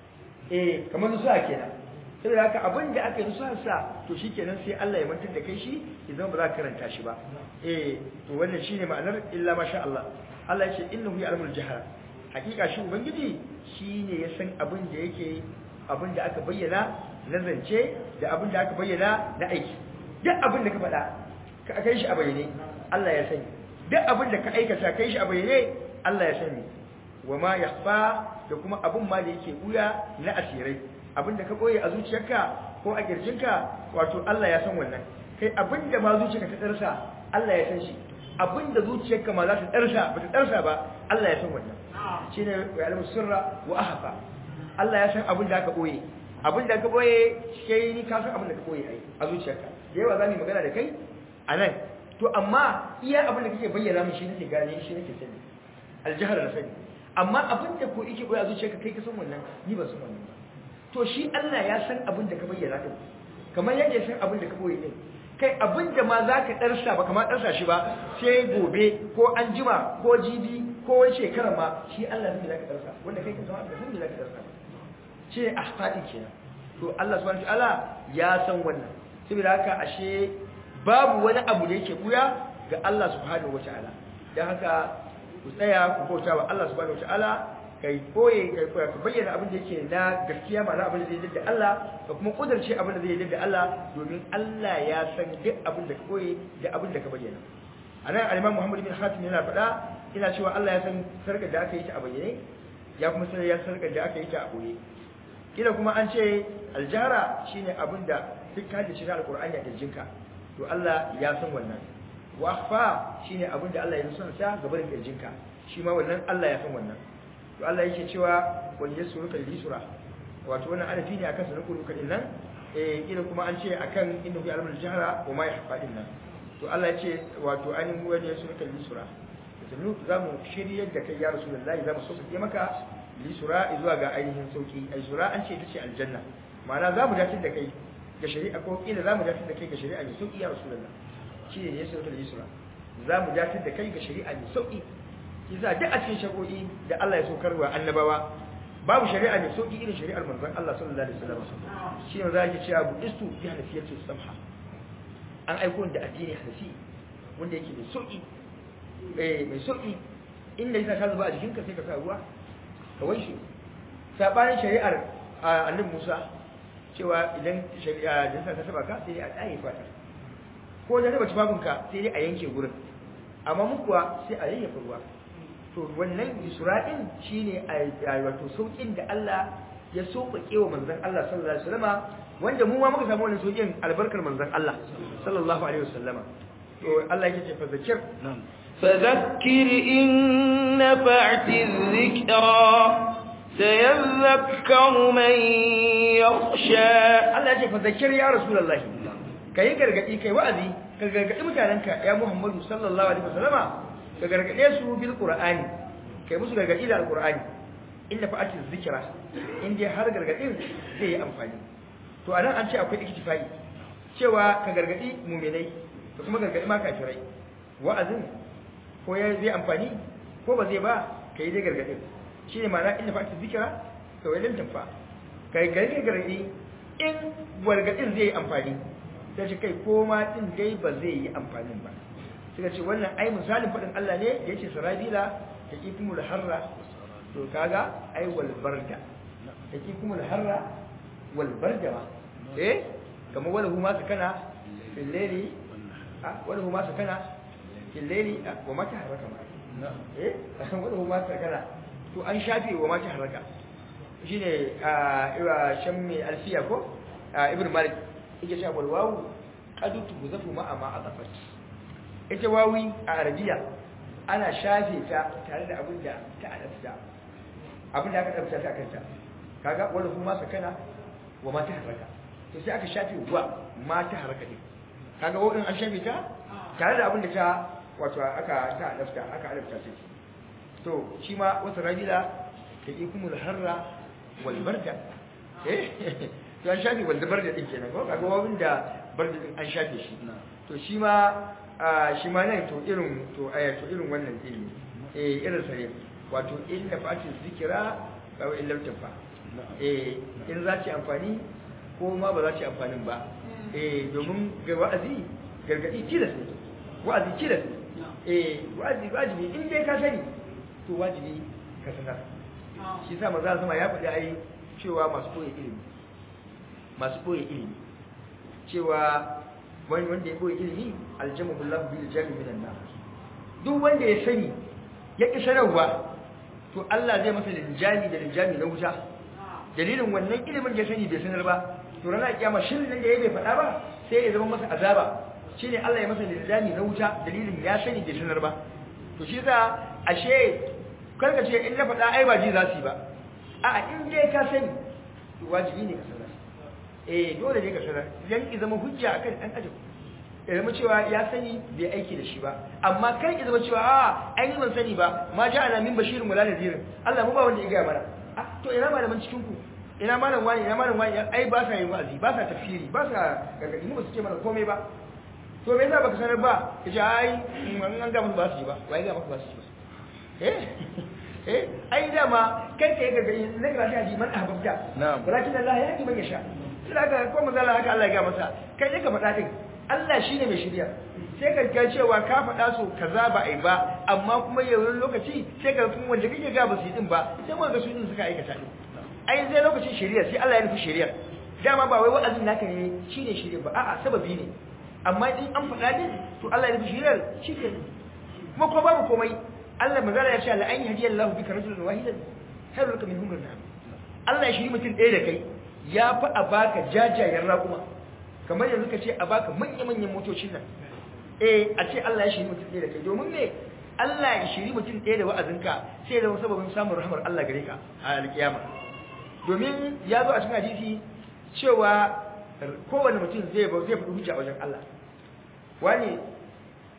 eh kamar nusu kenan saboda haka abin da aka yi nusu hasa to shikenan sai Allah ya mantar da kai shi idan ba za ka karanta shi ba eh to wannan shine ma'anar illa masha Allah Allah ya ce innahu ya'lamul jahra hakika shi ubangiji shine ya san abin da yake abin da aka bayyana na zance da abin da aka bayyana na aiki duk abin da ka faɗa ka kai shi a bayyane Allah ya sani duk abin da ka aikata kai shi a bayyane Allah ya sani wa ma yakhfa da kuma abin ma da yake buya na asirai abin da ka boye a zuciyarka ko a kirjinka wato Allah ya san wannan kai abin da ma zuciyarka ta darsa Allah ya san shi abin da zuciyarka ma za ta darsa ba ta darsa ba Allah ya san wannan shine ya alamu sirra wa ahfa Allah ya san abin da aka boye abin da ka boye kai ni ka san abin da ka boye ai a zuciyarka da yawa za mu magana da kai a nan to amma iya abin da kake bayyana mun shi nake gane shi nake sani aljahar da sani amma abin da ko yake boye a zuciyarka kai ka san wannan ni ba san wannan ba to shi Allah ya san abin da ka bayyana din kamar yadda ya san abin da ka boye din kai abin da ma za ka ɗarsa ba kamar ɗarsa shi ba sai gobe ko an jima ko jibi ko wani shekara ma shi Allah zai za ka ɗarsa wanda kai ka zama ka san me za ka ɗarsa shi ne ahfadi kenan to Allah subhanahu wataala ya san wannan saboda haka ashe babu wani abu da yake buya ga Allah subhanahu wataala dan haka ku tsaya ku bauta wa Allah subhanahu wataala kai koye kai koya ka bayyana abin da yake na gaskiya ma'ana abin da zai yadda Allah ka kuma kudurce abin da zai yadda Allah domin Allah ya san duk abin da ka koye da abin da ka bayyana anan al-Imam Muhammad bin Hatim yana faɗa ina cewa Allah ya san sarkar da aka yi ta a bayyane ya kuma san ya sarkar da aka yi ta a boye kila kuma an ce aljara shine abin da duk ka da shirin alqur'ani a jinka to Allah ya san wannan wa akhfa shine abin da Allah ya san sa gaban kirjinka shi ma wannan Allah ya san wannan to Allah yake cewa wal yasruka lisura wato wannan arafi ne akan sanin kuruka din nan eh kila kuma an ce akan inda ku alamul jahra wa ma yahfa din nan to Allah ya ce wato ainihin wani ya suka lisura sannu za mu shiryar da kai ya rasulullahi za mu so ke maka lisura zuwa ga ainihin sauki ai sura an ce ita ce aljanna ma'ana za mu dace da kai ga shari'a ko kila za mu dace da kai ga shari'a mai sauki ya rasulullah shi ne ya sauka lisura za mu dace da kai ga shari'a mai sauki kisa duk a cikin shari'o'i da Allah ya saukar wa annabawa babu shari'a mai sauki irin shari'ar manzon Allah sallallahu alaihi wasallam shi ne za ki ce abu istu bi hanafiyatu samha an aiko da addini hanafi wanda yake mai sauki eh mai sauki inda yasa ka zuba a jikinka sai ka sa ruwa ka wanke sabanin shari'ar annabi Musa cewa idan shari'a da yasa ka saba ka sai a tsaye fata ko da taba tufafinka sai dai a yanke gurin amma mu kuwa sai a yayyafa ruwa to wannan isra'in shine a wato saukin da Allah ya sauƙaƙe wa manzon Allah sallallahu alaihi wasallama wanda mu ma muka samu wannan saukin albarkar manzon Allah sallallahu alaihi wasallama to Allah yake ce fa zakir فذكر إن نفعت الذكرى سيذكر من يخشى Allah yake fa zakir ya rasulullahi kai gargadi kai wa'azi ka gargadi mutanenka ya Muhammadu sallallahu alaihi wasallama ka gargade su bil qur'ani kai musu gargadi da alqur'ani inna fa'ati zikra in dai har gargadin zai yi amfani to anan an ce akwai iktifai cewa ka gargadi mu'minai ka kuma gargadi ma kafirai wa'azin ko ya zai amfani ko ba zai ba kai dai gargadin shine ma'ana inna fa'ati zikra to wai lan tanfa kai gargadi gargadi in gargadin zai yi amfani sai ce kai ko ma din dai ba zai yi amfanin ba suka ce wannan ai misalin faɗin Allah ne da yace sarabila ta kikumul harra to kaga ai wal barda ta kikumul harra wal barda ma eh kama wala huma sakana fil layli wala huma sakana fil layli wa mata haraka ma eh wala huma sakana to an shafe wa mata haraka shine a ira shammi alfiya ko ibn malik yake cewa wal wawu qad tuzafu ma'a ma atafat ita wawi a arabiya ana shafe ta tare da abin da ta adabta abin da aka adabta ta kanta kaga wala kuma sakana wa ma ta haraka to sai aka shafe wa ma ta haraka din kaga wawin an shafe ta tare da abin da ta wato aka ta adabta aka adabta ta to shi ma wata rabila ta ikumul harra wal barda eh to an shafe wal barda din kenan ko kaga wawin da barda din an shafe shi to shi ma shi ma nan to irin to aya to irin wannan ilimi eh irin sa ne wato in da fati zikira kawo in lamta fa eh in za ci amfani ko ma ba za ci amfanin ba eh domin ga wa'azi gargadi tilas ne wa'azi tilas eh wa'azi wajibi in dai ka sani to wajibi ka sanar shi sa maza zama ya faɗi ai cewa masu koyi ilimi masu koyi ilimi cewa wani wanda ya koyi ilimi aljama billahu bil jami minan nar duk wanda ya sani ya ki sanarwa to Allah zai masa linjami da linjami na wuta dalilin wannan ilimin da ya sani bai sanar ba to ranar kiyama shirin nan da ya bai faɗa ba sai ya zama masa azaba shine Allah ya masa linjami na wuta dalilin ya sani bai sanar ba to shi yasa ashe karka ce in na faɗa ai ba ji za su yi ba a'a in dai ka sani to wajibi ne ka sanar eh dole ne ka sanar dan ki zama hujja akan dan adam ya zama cewa ya sani bai aiki da shi ba amma kai ki zama cewa a ai ni ban sani ba ma ja'ala min bashirin wala nadirin Allah mu ba wanda ya ga mana ah to ina malaman cikin ku ina malam wani ina malam wani ai ba sa yin wa'azi ba sa tafsiri ba sa gargadi mu ba su ce mana komai ba to me yasa baka sanar ba kace ai an ga musu ba su yi ba wai ga musu ba su yi ba eh eh ai dama kai kai gargadi ne ga shi man ahbabta na'am walakin Allah ya yi man yasha sai ka ko manzala haka Allah ya ga masa kai ne ka faɗa din Allah shine mai shirya sai ka ga cewa ka faɗa so kaza ba ai ba amma kuma yayin lokaci sai ka kuma wanda kake ga ba su yi din ba sai mu ga su din suka aikata din ai zai lokacin shari'a sai Allah ya nufi shari'a dama ba wai wa'azin naka ne shine shari'a ba a'a sababi ne amma in an faɗa din to Allah ya nufi shari'ar shi ke kuma ko babu komai Allah magana ya ce la an yahdiyallahu bika rajulan wahidan khairul laka min humrin Allah ya shiri mutum ɗaya da kai ya fi a baka jajayen raƙuma kamar yanzu ka ce a baka manya-manyan motocin nan eh a ce Allah ya shiri mutum ɗaya da kai domin me Allah ya shiri mutum ɗaya da wa'azinka sai ya zama sababin samun rahmar Allah gare ka a alƙiyama domin ya zo a cikin hadisi cewa kowane mutum zai zai fi hujja a wajen Allah wani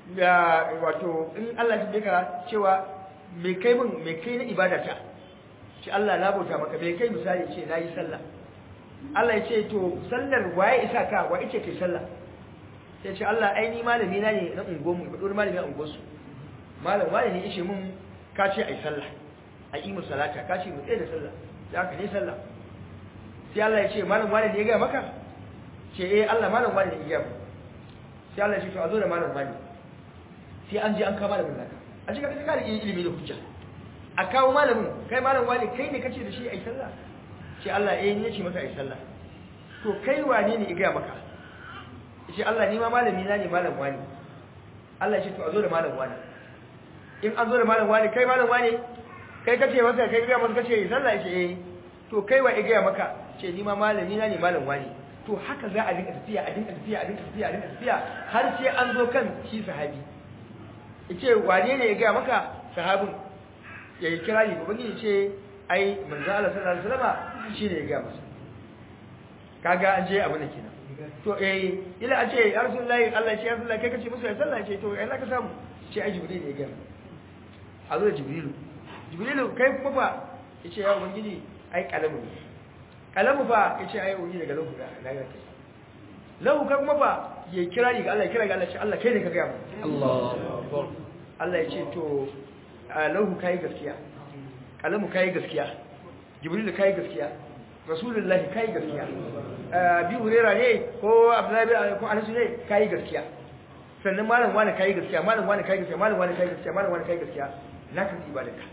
ya wato in Allah ya ka cewa me kai min me kai na ibada ta ce Allah na bauta maka me kai misali ce nayi sallah Allah ya ce to sallar waye isa ka wa ice kai sallah sai ce Allah ai ni malami na ne na ungo mu dole malami a ungo su malam wani ne ishe mun ka ce ai sallah a yi mu salata ka ce mu tsaye da sallah sai aka ne sallah sai Allah ya ce malam wani ne ya ga maka ce eh Allah malam wani ne ya ga sai Allah ya ce to a zo da malam wani sai an je an kawo malamin naka a cikin ka da ilimi da hujja a kawo malamin kai malam wani kai ne kace da shi ai sallah ce Allah eh ne ce maka ai sallah to kai wane ne ya ga maka ce Allah ni ma malami na ne malam wani Allah ya ce to a zo da malam wani in an zo da malam wani kai malam wani kai kace masa kai ga masa kace sallah ce eh to kai wa ya ga maka ce ni ma malami na ne malam wani to haka za a dinka tafiya a dinka tafiya a dinka tafiya a dinka tafiya har sai an zo kan shi sahabi yace wane ne ya ga maka sahabin yayi kira ni gobe ne ce ai manzo Allah sallallahu alaihi wasallam shine ya ga masa kaga an je abu ne kenan to eh ila a ce ya rasulullahi Allah ya ce ya rasulullahi kai kace musu ya sallah ce to ai ka samu ce ai jibril ne ya ga a zo da jibrilu jibrilu kai kuma fa yace ya ubangiji ai kalamu ne kalamu fa yace ai ubangiji daga lahu ga na ga kai lahu kai kuma fa ya kira ni ga Allah ya kira ga Allah ce Allah kai ne ka ga mu Allah Allah ya ce to lahu kai gaskiya kalamu kai gaskiya jibrilu kai gaskiya rasulullahi kai gaskiya bi hurera ne ko abdullahi ko anas ne kai gaskiya sannan malam wani kai gaskiya malam wani kai gaskiya malam wani kai gaskiya malam wani kai gaskiya na kan ibadaka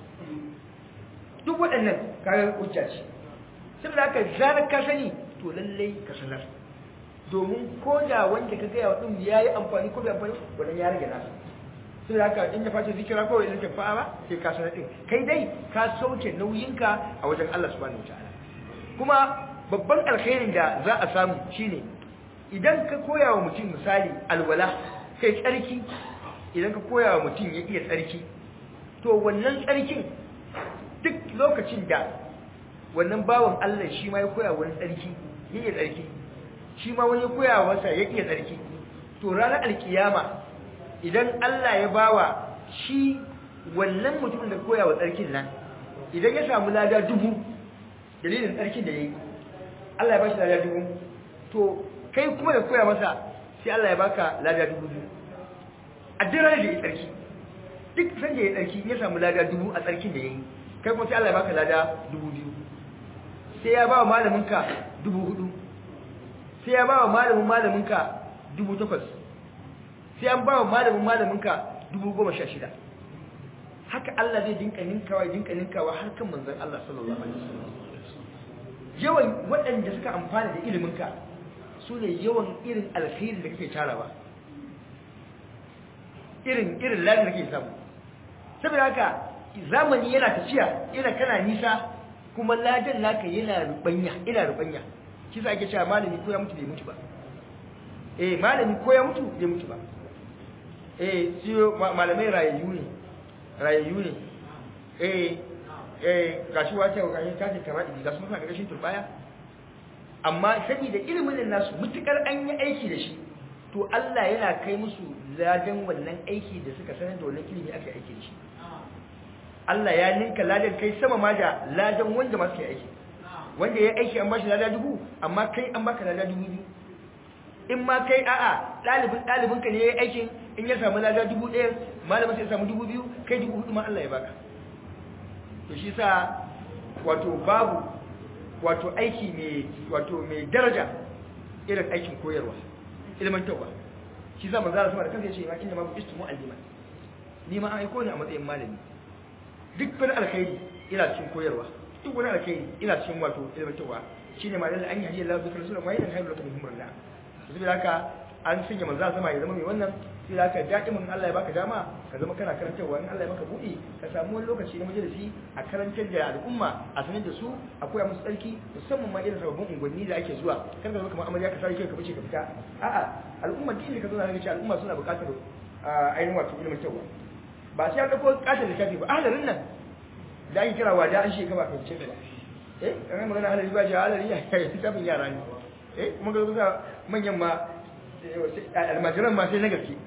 duk waɗannan kayan hujja ce saboda haka zarar ka sani to lallai ka sanar domin ko da wanda ka gaya wa ɗin ya yi amfani ko bai amfani wannan ya rage nasa saboda haka in ya face zikira ko idan ka fa'a ba sai ka sanar ɗin kai dai ka sauke nauyinka a wajen Allah subhanahu wataala kuma babban alkhairin da za a samu shine idan ka koya wa mutum misali alwala kai tsarki idan ka koya wa mutum ya iya tsarki to wannan tsarkin duk lokacin da wannan bawan Allah shi ma ya koya wani tsarki ya iya tsarki shi ma wani ya koya masa ya iya tsarki to ranar alkiyama idan Allah ya bawa shi wannan mutumin da koya wa tsarkin nan idan ya samu lada dubu dalilin tsarkin da ya yi Allah ya ba shi lada dubu to kai kuma da koya masa sai Allah ya baka lada dubu biyu a duk ranar da ya tsarki duk san da ya tsarki ya samu lada dubu a tsarkin da ya yi kai kuma sai Allah ya baka lada dubu biyu sai ya ba wa malaminka dubu hudu sai ya ba wa malamin malaminka dubu takwas sai an ba wa malamin malaminka dubu goma sha shida haka Allah zai dinka ninkawa dinka ninkawa har kan manzon Allah sallallahu alaihi wasallam yawan waɗanda suka amfana da iliminka su ne yawan irin alkhairi da kake tarawa irin irin lafiya da kake samu saboda haka zamani yana tafiya yana kana nisa kuma ladan naka yana rubanya ina rubanya kisa ake cewa malami ko ya mutu bai mutu ba eh malami ko ya mutu bai mutu ba eh shi malamai rayayyu ne rayayyu ne eh eh gashi wace ga shi tace kamar idi gasu suna gashin turbaya amma saboda ilimin nasu mutukar an yi aiki da shi to Allah yana kai musu ladan wannan aiki da suka sanar da wannan ilimi aka aiki da shi Allah ya ninka ladan kai sama ma da ladan wanda ma suka aiki wanda ya aiki an bashi lada dubu amma kai an baka lada dubu biyu in ma kai a'a dalibin dalibin ka ne yayi aikin in ya samu lada dubu ɗaya malamin sai ya samu dubu biyu kai dubu hudu ma Allah ya baka to shi sa wato babu wato aiki mai wato mai daraja irin aikin koyarwa ilmantarwa shi sa manzo Allah sama da kansa yace ma inna ma buistu mu'alliman ni ma an aiko ni a matsayin malami duk wani alkhairi ina cikin koyarwa duk wani alkhairi ina cikin wato ilmantarwa shine ma lalle an yi Allah zikr sunan mai dan hayar lakum himrullah saboda haka an sanya manzo sama ya zama mai wannan sai da ka da'imin Allah ya baka dama ka zama kana karantarwa in Allah ya maka buɗi ka samu wani lokaci na majalisi a karantar da al'umma a sanar da su a koya musu tsarki musamman ma irin sababbin unguwanni da ake zuwa kan ka zo kamar amarya ka sai kai ka bace ka fita a'a al'umma din da ka zo na ga al'umma suna buƙatar ainihin wato ilimin tawa ba sai an dauko katin littafi ba ahalarin nan da ake kira wada an shekara kan ce ba eh kana magana ahalari ba shi ahalari ya littafin yara ne eh kuma ga manyan ma almajiran ma sai na gaske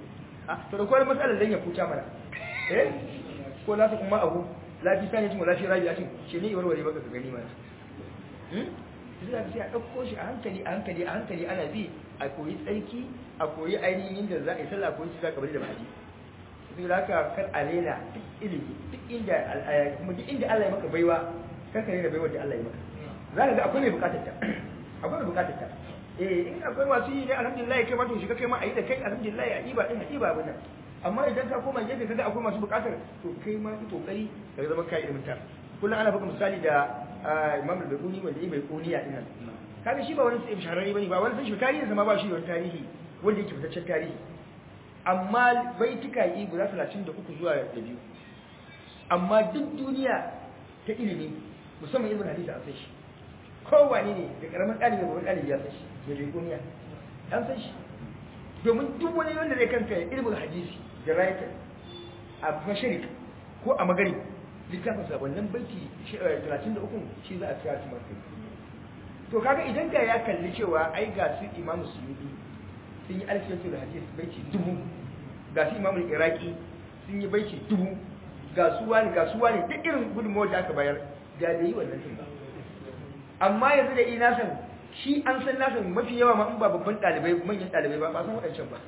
a to da kowane matsalar dan ya futa mana eh ko la ta kuma abu lafi sani tun lafi rabi a cin shi ne warware baka ka gani mana hmm sai sai a dauko shi a hankali a hankali a hankali ana bi a koyi tsarki a koyi ainihin da za a yi sallah a koyi shi za ka bari da baji sai da haka kan arena duk ilimi duk inda kuma duk inda Allah ya maka baiwa kan ka rena baiwa da Allah ya maka za ka ga akwai mai bukatar ta akwai mai bukatar ta eh in akwai masu yi ne alhamdulillah kai ma to shiga kai ma a yi da kai alhamdulillah a ɗiba ɗin a ɗiba abin nan amma idan ka koma gefe kaga akwai masu bukatar to kai ma ki kokari ka zama kai ilimin ta kullum ana baka misali da Imam al-Bukhari wanda ya bai kuniya din nan kaga shi ba wani sai shahararre bane ba wani sai tarihi sama ba shi da wani tarihi wanda yake fitaccen tarihi amma baitika yi guda 33 zuwa da biyu amma duk duniya ta ilimi musamman ilimin hadisi an san shi kowane ne da karamin ɗalibi babban ɗalibi ya san shi da bai kuniya an san shi domin duk wani wanda zai kanta ilimin hadisi da rayuka a masharik ko a magari littafin sabannin baiti 33 shi za a tsaya su masu to kaga idan da ya kalli cewa ai ga su imamu suyudi sun yi alfiyatu da hadisi baiti dubu ga su imamu iraki sun yi baiti dubu ga su wani ga su wani duk irin gudunmawar da aka bayar da da yi wannan sun ba amma yanzu da ina san shi an san nasa mafi yawa ma in ba babban ɗalibai manyan ɗalibai ba ba san waɗancan ba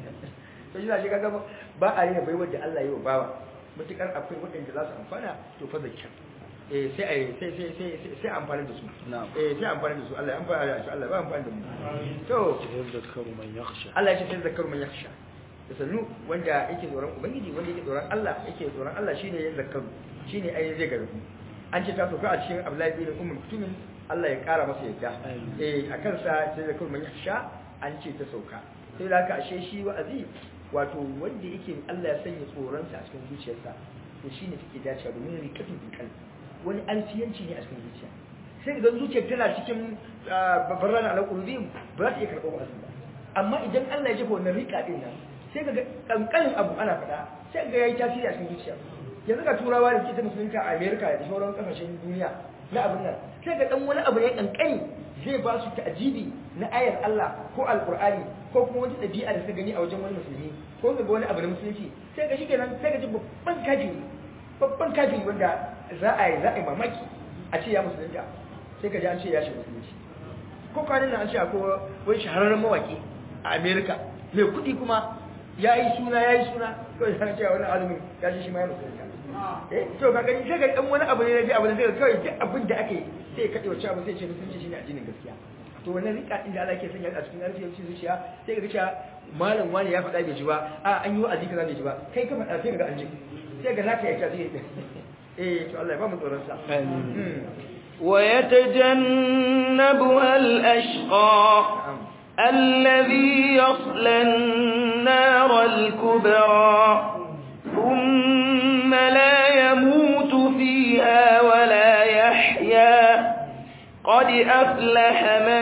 to shi na shi kaga ba a rena baiwar da Allah ya yi wa bawa matukar akwai waɗanda za su amfana to fa zakka eh sai ai sai sai sai sai amfani da su eh sai amfani da su Allah ya amfana da su Allah ba amfani da mu to yadhakkaru man yakhsha Allah ya ce sai zakaru man yakhsha da sannu wanda yake tsoron ubangiji wanda yake tsoron Allah yake tsoron Allah shine ya zakaru shine ai zai garbu an ce ta sauka a cikin Abdullahi bin Umm Kutumin Allah ya kara masa yadda eh akan sa sai zakaru man yakhsha an ce ta sauka sai da haka ashe shi wa'azi wato wanda yake Allah ya sanya tsoronsa a cikin zuciyarsa to shine take dacewa domin rikatun kan wani alfiyanci ne a cikin zuciya sai ga zuciyar tana cikin babban alƙulubin ba za ta iya karɓar wa'azin ba amma idan Allah ya jefa wannan rika din nan sai ga kankanin abu ana faɗa sai ga yayi tasiri a cikin zuciya yanzu ga turawa da suke ta musulunta a America da sauran kasashen duniya na abin nan sai ga dan wani abu ne kankani zai ba su ta'ajibi na ayar Allah ko alqur'ani ko kuma wata dabi'a da suka gani a wajen wani musulmi ko ga wani abu na musulunci sai ga shikenan sai ga ji babban kafiri babban kafiri wanda za a yi za a yi mamaki a ce ya musulunta sai ka ji an ce ya shiga musulunci ko kwanan nan an ce akwai wani shahararren mawaki a America mai kuɗi kuma ya yi suna ya yi suna kawai sai cewa wani azumin ya shi shi ma ya musulunta eh to ka gani sai ga dan wani abu ne na ji abu ne sai kawai duk abin da ake sai ya kaɗe wacce abu sai ce musulunci shine addinin gaskiya to wannan rika din da Allah ke sanya a cikin arfiyar zuciya sai ka ga cewa malam wani ya faɗa bai ji ba a an yi wa'azi kaza bai ji ba kai ka faɗa sai ka ga an ji sai ga naka ya ta zai eh to Allah ya ba mu tsoron sa ويتجنبها الأشقى الذي يصلى النار الكبرى ثم لا يموت فيها ولا يحيا قد أفلح من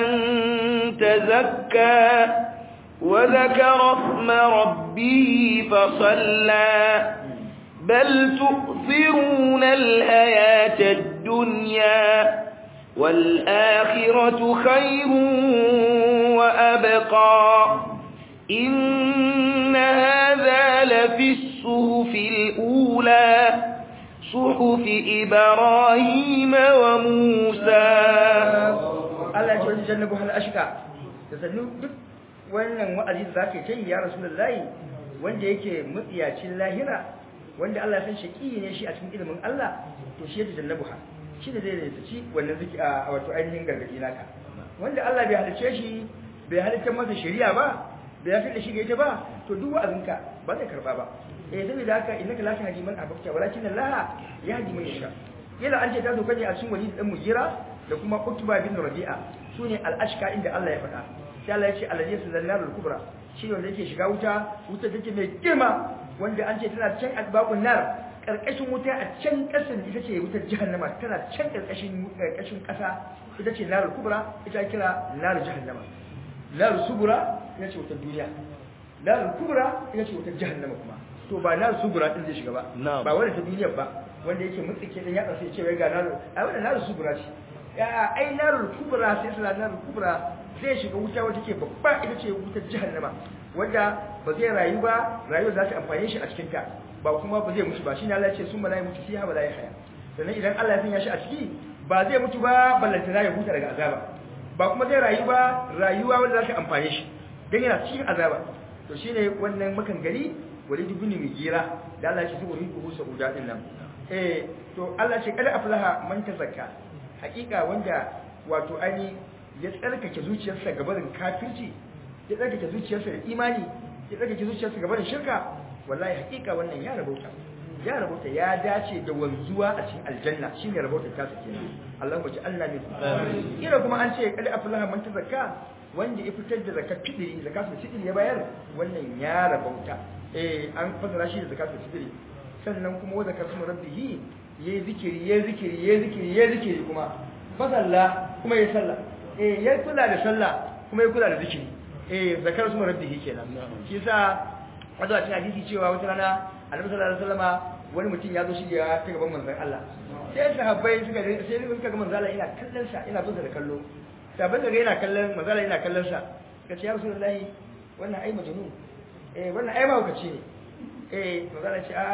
تزكى وذكر اسم ربه فصلى بل تؤثرون الحياة الدنيا والآخرة خير وأبقى إن هذا لفي الصحف الأولى صحف إبراهيم وموسى Allah ya ce wajen jannabu hal ashka da sannu duk wannan wa'azi da zaka yi ya rasulullahi wanda yake mutsiyacin lahira wanda Allah ya san shaki ne shi a cikin ilimin Allah to shi ya jannabu ha shi da zai ci wannan ziki a wato ainihin gargadi naka wanda Allah bai halice shi bai halice masa shari'a ba bai yafi da shi ga ita ba to duk wa'azinka ba zai karba ba eh saboda haka innaka la tahdi man ahbabta walakin Allah yahdi man yasha kila an ce ta zo kaje a cikin wali dan mujira da kuma Utba bin Rabi'a sune al-ashka inda Allah ya faɗa sai Allah ya ce alladhi sallallahu kubra shi wanda yake shiga wuta wuta take mai girma wanda an ce tana can asbabun nar karkashin wuta a can kasan ita ce wutar jahannama tana can karkashin karkashin kasa ita ce nar kubra ita kira nar jahannama nar subura ita ce wutar duniya nar kubra ita ce wutar jahannama kuma to ba nar subura din zai shiga ba ba wanda ta duniyar ba wanda yake mutsike din ya sai ce wai ga nar ai wannan nar subura ce ya ai narul kubra sai sai narul kubra zai shiga wuta wata ke babba ita ce wutar jahannama wanda ba zai rayu ba rayuwar za ta amfane shi a cikin ta ba kuma ba zai mutu ba shine Allah ya ce sun bala mutu fiha bala haya sannan idan Allah ya sanya shi a ciki ba zai mutu ba ballantana ya huta daga azaba ba kuma zai rayu ba rayuwa wanda za ta amfane shi dan yana cikin azaba to shine wannan makan gari walid ibn mugira da Allah ya ce saboda ku sauda din nan eh to Allah ce kada aflaha man tazakka hakika wanda wato ani ya tsarkake zuciyarsa gabarin kafirci ya tsarkake zuciyarsa da imani ya tsarkake zuciyarsa gabarin shirka wallahi hakika wannan ya rabauta ya rabauta ya dace da wanzuwa a cikin aljanna shine rabautar ta sake Allahumma ja'alna min kira kuma an ce kada aflaha man tazakka wanda ya fitar da zakat fidiri zakatul fidiri ya bayar wannan ya rabauta eh an fasara shi da zakatul fidiri sannan kuma wa zakatu rabbihi yayi zikiri yayi zikiri yayi zikiri yayi zikiri kuma fasalla kuma yayi sallah eh yayi kula da sallah kuma yayi kula da zikiri eh zakatu rabbihi kenan shi yasa wato a cikin hadisi cewa wata rana Annabi sallallahu alaihi wasallama wani mutum ya zo shi ya ta gaban manzon Allah sai sahabbai suka sai suka ga manzon Allah ina kallon sa ina bin da kallo sahabbai daga yana kallon manzon Allah ina kallon sa kace ya rasulullahi wannan ai majnun eh wannan ai mahaukaci ne eh manzon Allah ce a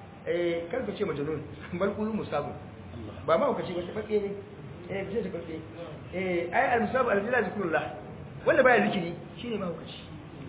eh kar ku ce majnun bal qulu musabu ba mahaukaci ba tabbace ne eh bisa tabbace eh ai al-musabu al-jilal zikrullah wanda baya zikiri shine mahaukaci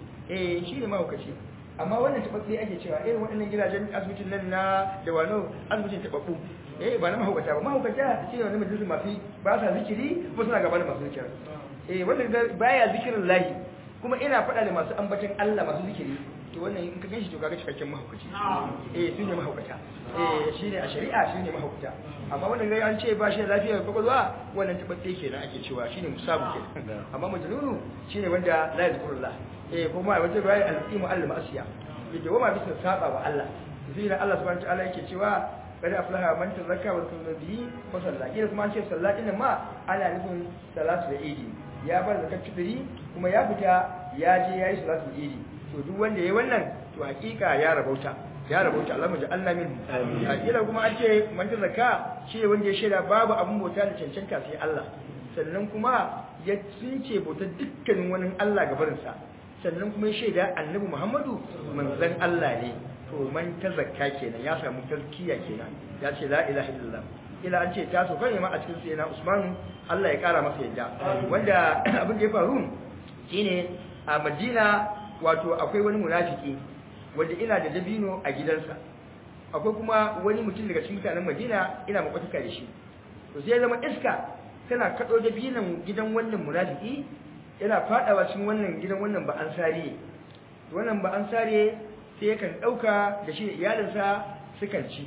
eh shine mahaukaci amma wannan tabbace ake cewa eh waɗannan gidajen asibitin nan na da wano asibitin tababbu eh ba na mahaukata ba mahaukata shine wani majalisun masu ba sa zikiri kuma suna gaba da masu zikiri eh wanda baya zikirin lahi kuma ina faɗa da masu ambatan Allah masu zikiri to wannan in ka ganshi to kaga cikakken mahaukaci eh su ne mahaukata eh shine a shari'a shine mahaukata amma wannan gai an ce ba shi da lafiyar kwakwalwa wannan tabbace kenan ake cewa shine musabu kenan amma majnunu shine wanda la yazkurullah eh kuma wata ruwaya al-qimu al-ma'siya yadda wama bisa saba wa Allah sai da Allah subhanahu wa ta'ala yake cewa kada aflaha man tazakka wa kunna bihi fa salla kira kuma an ce sallah din ma ana nufin salatu da idi ya bar zakat fitri kuma ya fita ya je yayi salatu da idi to duk wanda yayi wannan to hakika ya rabauta ya rabauta Allah muji Allah min hakika kuma an ce man tazakka shi wanda ya shaida babu abun bauta da cancanta sai Allah sannan kuma ya tsince bautar dukkanin wani Allah gabarinsa sannan kuma ya shaida annabi Muhammadu manzon Allah ne to man tazakka kenan ya samu tazkiya kenan ya ce la ilaha illallah ila an ce ta so kai ma a cikin sayyidina Usman Allah ya kara masa yadda wanda abin da ya faru shine a Madina wato akwai wani munafiki wanda ina da dabino a gidansa akwai kuma wani mutum daga cikin mutanen Madina ina makwataka da shi to sai ya zama iska tana kado dabinan gidan wannan munafiki yana fadawa cikin wannan gidan wannan ba ansari wannan ba ansari sai yakan dauka da shi da iyalinsa sukan ci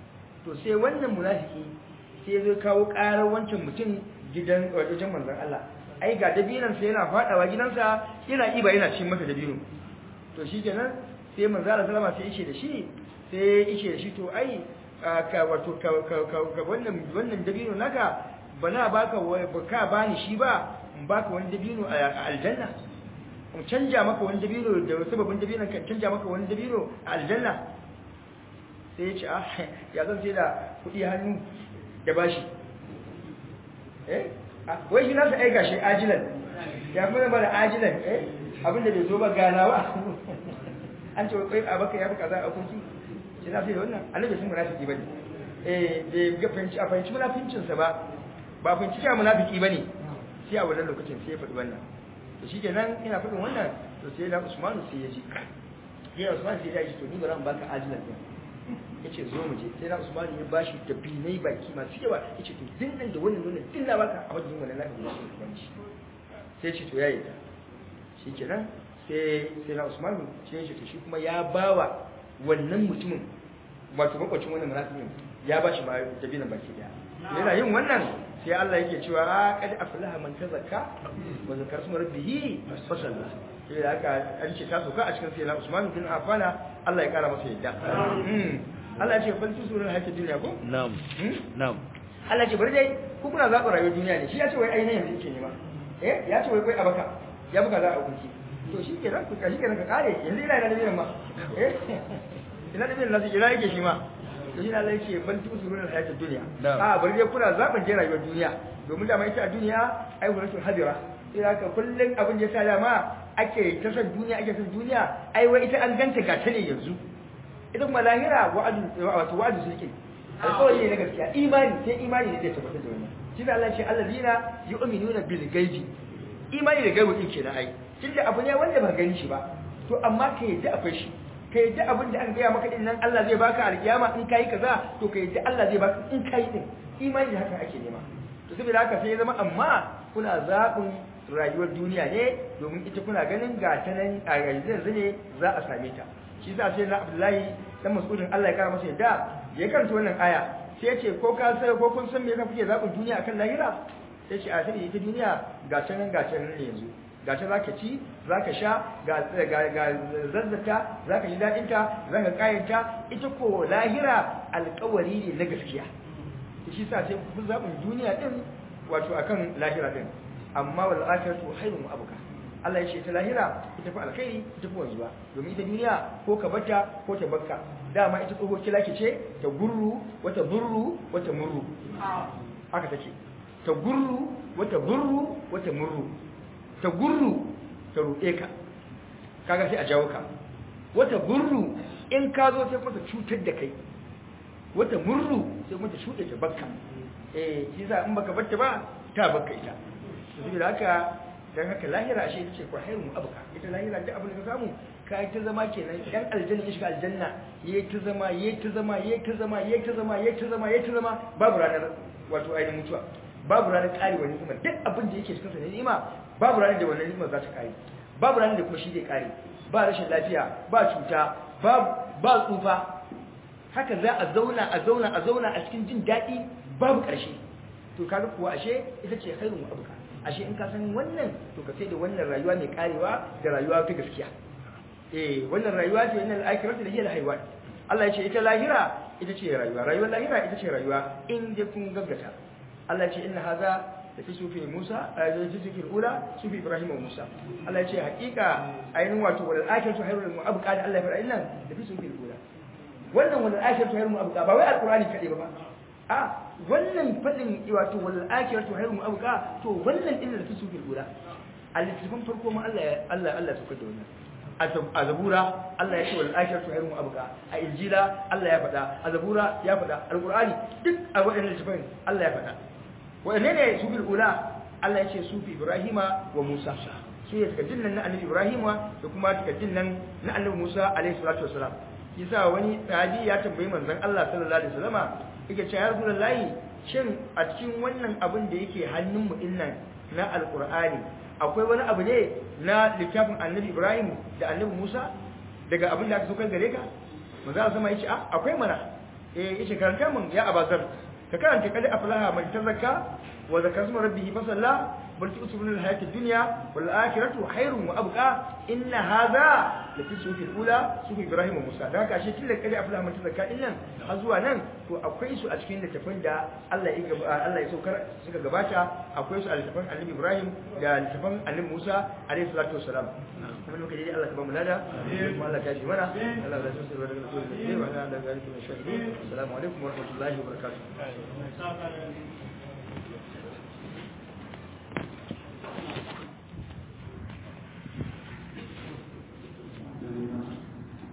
to sai wannan munafiki sai zai kawo karar wancan mutum gidan wajen manzon Allah ai ga dabinan sa yana fadawa gidansa yana iba yana cin masa dabino to shikenan sai manzon Allah sallama sai yake da shi sai yake da shi to ai ka wato ka wannan wannan dabino naka bana baka baka bani shi ba in baka wani dabino a aljanna in canja maka wani dabino da sababin dabinon kan canja maka wani dabino a aljanna sai ya ce ah ya zan sai da kuɗi hannu da bashi eh wai shi nasa aika shi ajilan ya kuma ba da ajilan eh abinda bai zo ba gana ba an ce wai a baka ya fi kaza a kunki shi na sai da wannan annabi sun munafiki bane eh bai ga fahimci a fahimci munafincinsa ba ba fahimci cewa munafiki bane sai a wannan lokacin sai ya faɗi wannan to shi kenan ina faɗin wannan to sai da Usman sai ya ji sai Usman sai ya ji to ni ba zan baka ajilan din yace zo mu je sai da Usman ya bashi da binai baki masu yawa yace to din nan da wannan wannan din na baka a wajen wannan lafi da shi sai ce to yayi shi kenan sai sai da Usman sai ya ce to shi kuma ya bawa wannan mutumin wato makwacin wannan munafikin ya bashi ma da binan baki daya yana yin wannan sai Allah yake cewa a kad aflaha man tazakka wa zakara isma rabbih fa salla sai da haka an ce ta soka a cikin sai na Usman bin Affan Allah ya kara masa yadda Allah ya ce fal tusurul hayati dunya ko na'am na'am Allah ya ce bari dai ku kuna zaɓa rayuwar duniya ne shi ya ce wai ainihin yanzu yake nema eh ya ce wai kai abaka ya buka za a hukunci to shi ke nan ka shi ke nan ka kare yanzu ina ina da biyan ma eh ina da biyan nasu ina yake shi ma to shi na Allah yake bal tusurul hayati dunya a bari dai kuna zaɓan je rayuwar duniya domin da mai ita a duniya ai wuratul hadira sai haka kullun abin da ya sa dama ake ta san duniya ake san duniya ai wai ita an ganta ga ta ne yanzu ita kuma lahira wa'adu wato wa'adu suke alƙawari ne na gaskiya imani sai imani ne zai tabbatar da wannan shi da Allah ya ce allazina yu'minuna bil ghaibi imani da gaibu din kenan ai tunda abu ne wanda ba gani shi ba to amma ka yadda akwai shi ka yadda abin da an gaya maka din nan Allah zai baka alkiyama in kai kaza to ka yadda Allah zai baka in kai din imani da haka ake nema to saboda haka sai ya zama amma kuna zaɓin rayuwar duniya ne domin ita kuna ganin ga ta nan a yanzu ne za a same ta shi yasa sai na Abdullahi dan Mas'udin Allah ya kara masa yadda ya karanta wannan aya sai ya ce ko ka sai ko kun san me yasa kuke zaɓin duniya akan lahira sai ce a sai ita duniya ga ta nan ga ta nan ne yanzu ga ta zaka ci zaka sha ga ga zazzata zaka ji dadin ta zaka kayanta ita ko lahira alƙawari ne na gaskiya shi sa sai ku zaɓin duniya din wato akan lahira din amma wal akhiratu khairun wa abqa Allah ya ce ta lahira ita fa alkhairi ita fa wanzuwa domin ita duniya ko ka bata ko ta bakka dama ita tsoho kilaki ce ta gurru wata burru wata murru haka take ta gurru wata burru wata murru ta gurru ta ruɗe ka kaga sai a jawo ka wata gurru in ka zo sai kuma ta cutar da kai wata murru sai kuma ta shuɗe ta bakka eh shi yasa in baka batta ba ta bakka ita saboda haka dan haka lahira ashe ita ce ko hayrun abuka ita lahira duk abin da ka samu ka yi ta zama kenan dan aljanna ya shiga aljanna yayi ta zama yayi ta zama yayi ta zama yayi ta zama yayi ta zama yayi ta zama babu ranar wato ainihin mutuwa babu ranar kare wani ni'ima duk abin da yake cikin sa ni'ima babu ranar da wannan ni'ima za ta kare babu ranar da kuma shi zai kare ba rashin lafiya ba cuta ba ba tsufa haka za a zauna a zauna a zauna a cikin jin daɗi babu ƙarshe to kaga kuwa ashe ita ce khairun abuka ashe in ka san wannan to ka sai da wannan rayuwa mai karewa da rayuwa ta gaskiya eh wannan rayuwa ce wannan al'akiratu da hiya al-haywan Allah ya ce ita lahira ita ce rayuwa rayuwar lahira ita ce rayuwa in dai kun gaggata Allah ya ce inna hadha da fi sufi Musa a yanzu sufi ula sufi Ibrahim wa Musa Allah ya ce hakika ainihin wato wal akhiratu khairun wa abqa da Allah ya fara illan da fi sufi ula wannan wal akhiratu khairun wa abqa ba wai alqur'ani kadai ba a wannan fadin wato wal akhiratu khairun wa abqa to wannan din da fi sufi ula al-littafin farko ma Allah Allah Allah ya saukar da wannan a zabura Allah ya ce wal akhiratu khairun wa abqa a injila Allah ya faɗa a zabura ya faɗa alqur'ani duk a waɗannan littafin Allah ya faɗa waɗanne ne su bil ula Allah ya ce su fi Ibrahima wa Musa su ne takaddin nan na annabi Ibrahima da kuma takaddin nan na annabi Musa alaihi salatu wasalam yasa wani sahabi ya tambayi manzon Allah sallallahu alaihi wasallama yake cewa ya rasulullahi shin a cikin wannan abin da yake hannun mu dinnan na alqur'ani akwai wani abu ne na littafin annabi Ibrahim da annabi Musa daga abin da aka saukar gare ka manzo Allah sama yace ah akwai mana eh yace karanta mun ya abazar ka karanta kada aflaha man tazakka wa zakara isma rabbih fa salla bal tusbuna al hayatid dunya wal akhiratu khairun wa abqa inna hadha la fi sufi ula sufi Ibrahim wa Musa da haka shi tilla kada aflaha man tazakka din nan har zuwa nan to akwai su a cikin littafin da Allah ya Allah ya saukar suka gabata akwai su a littafin Annabi Ibrahim da littafin Annabi Musa alaihi salatu wassalam kuma muka je Allah ka ba mu lada kuma Allah ka ji mana Allah ya tsare daga rasul da wa Allah da gari da shahidi assalamu alaikum wa rahmatullahi wa barakatuh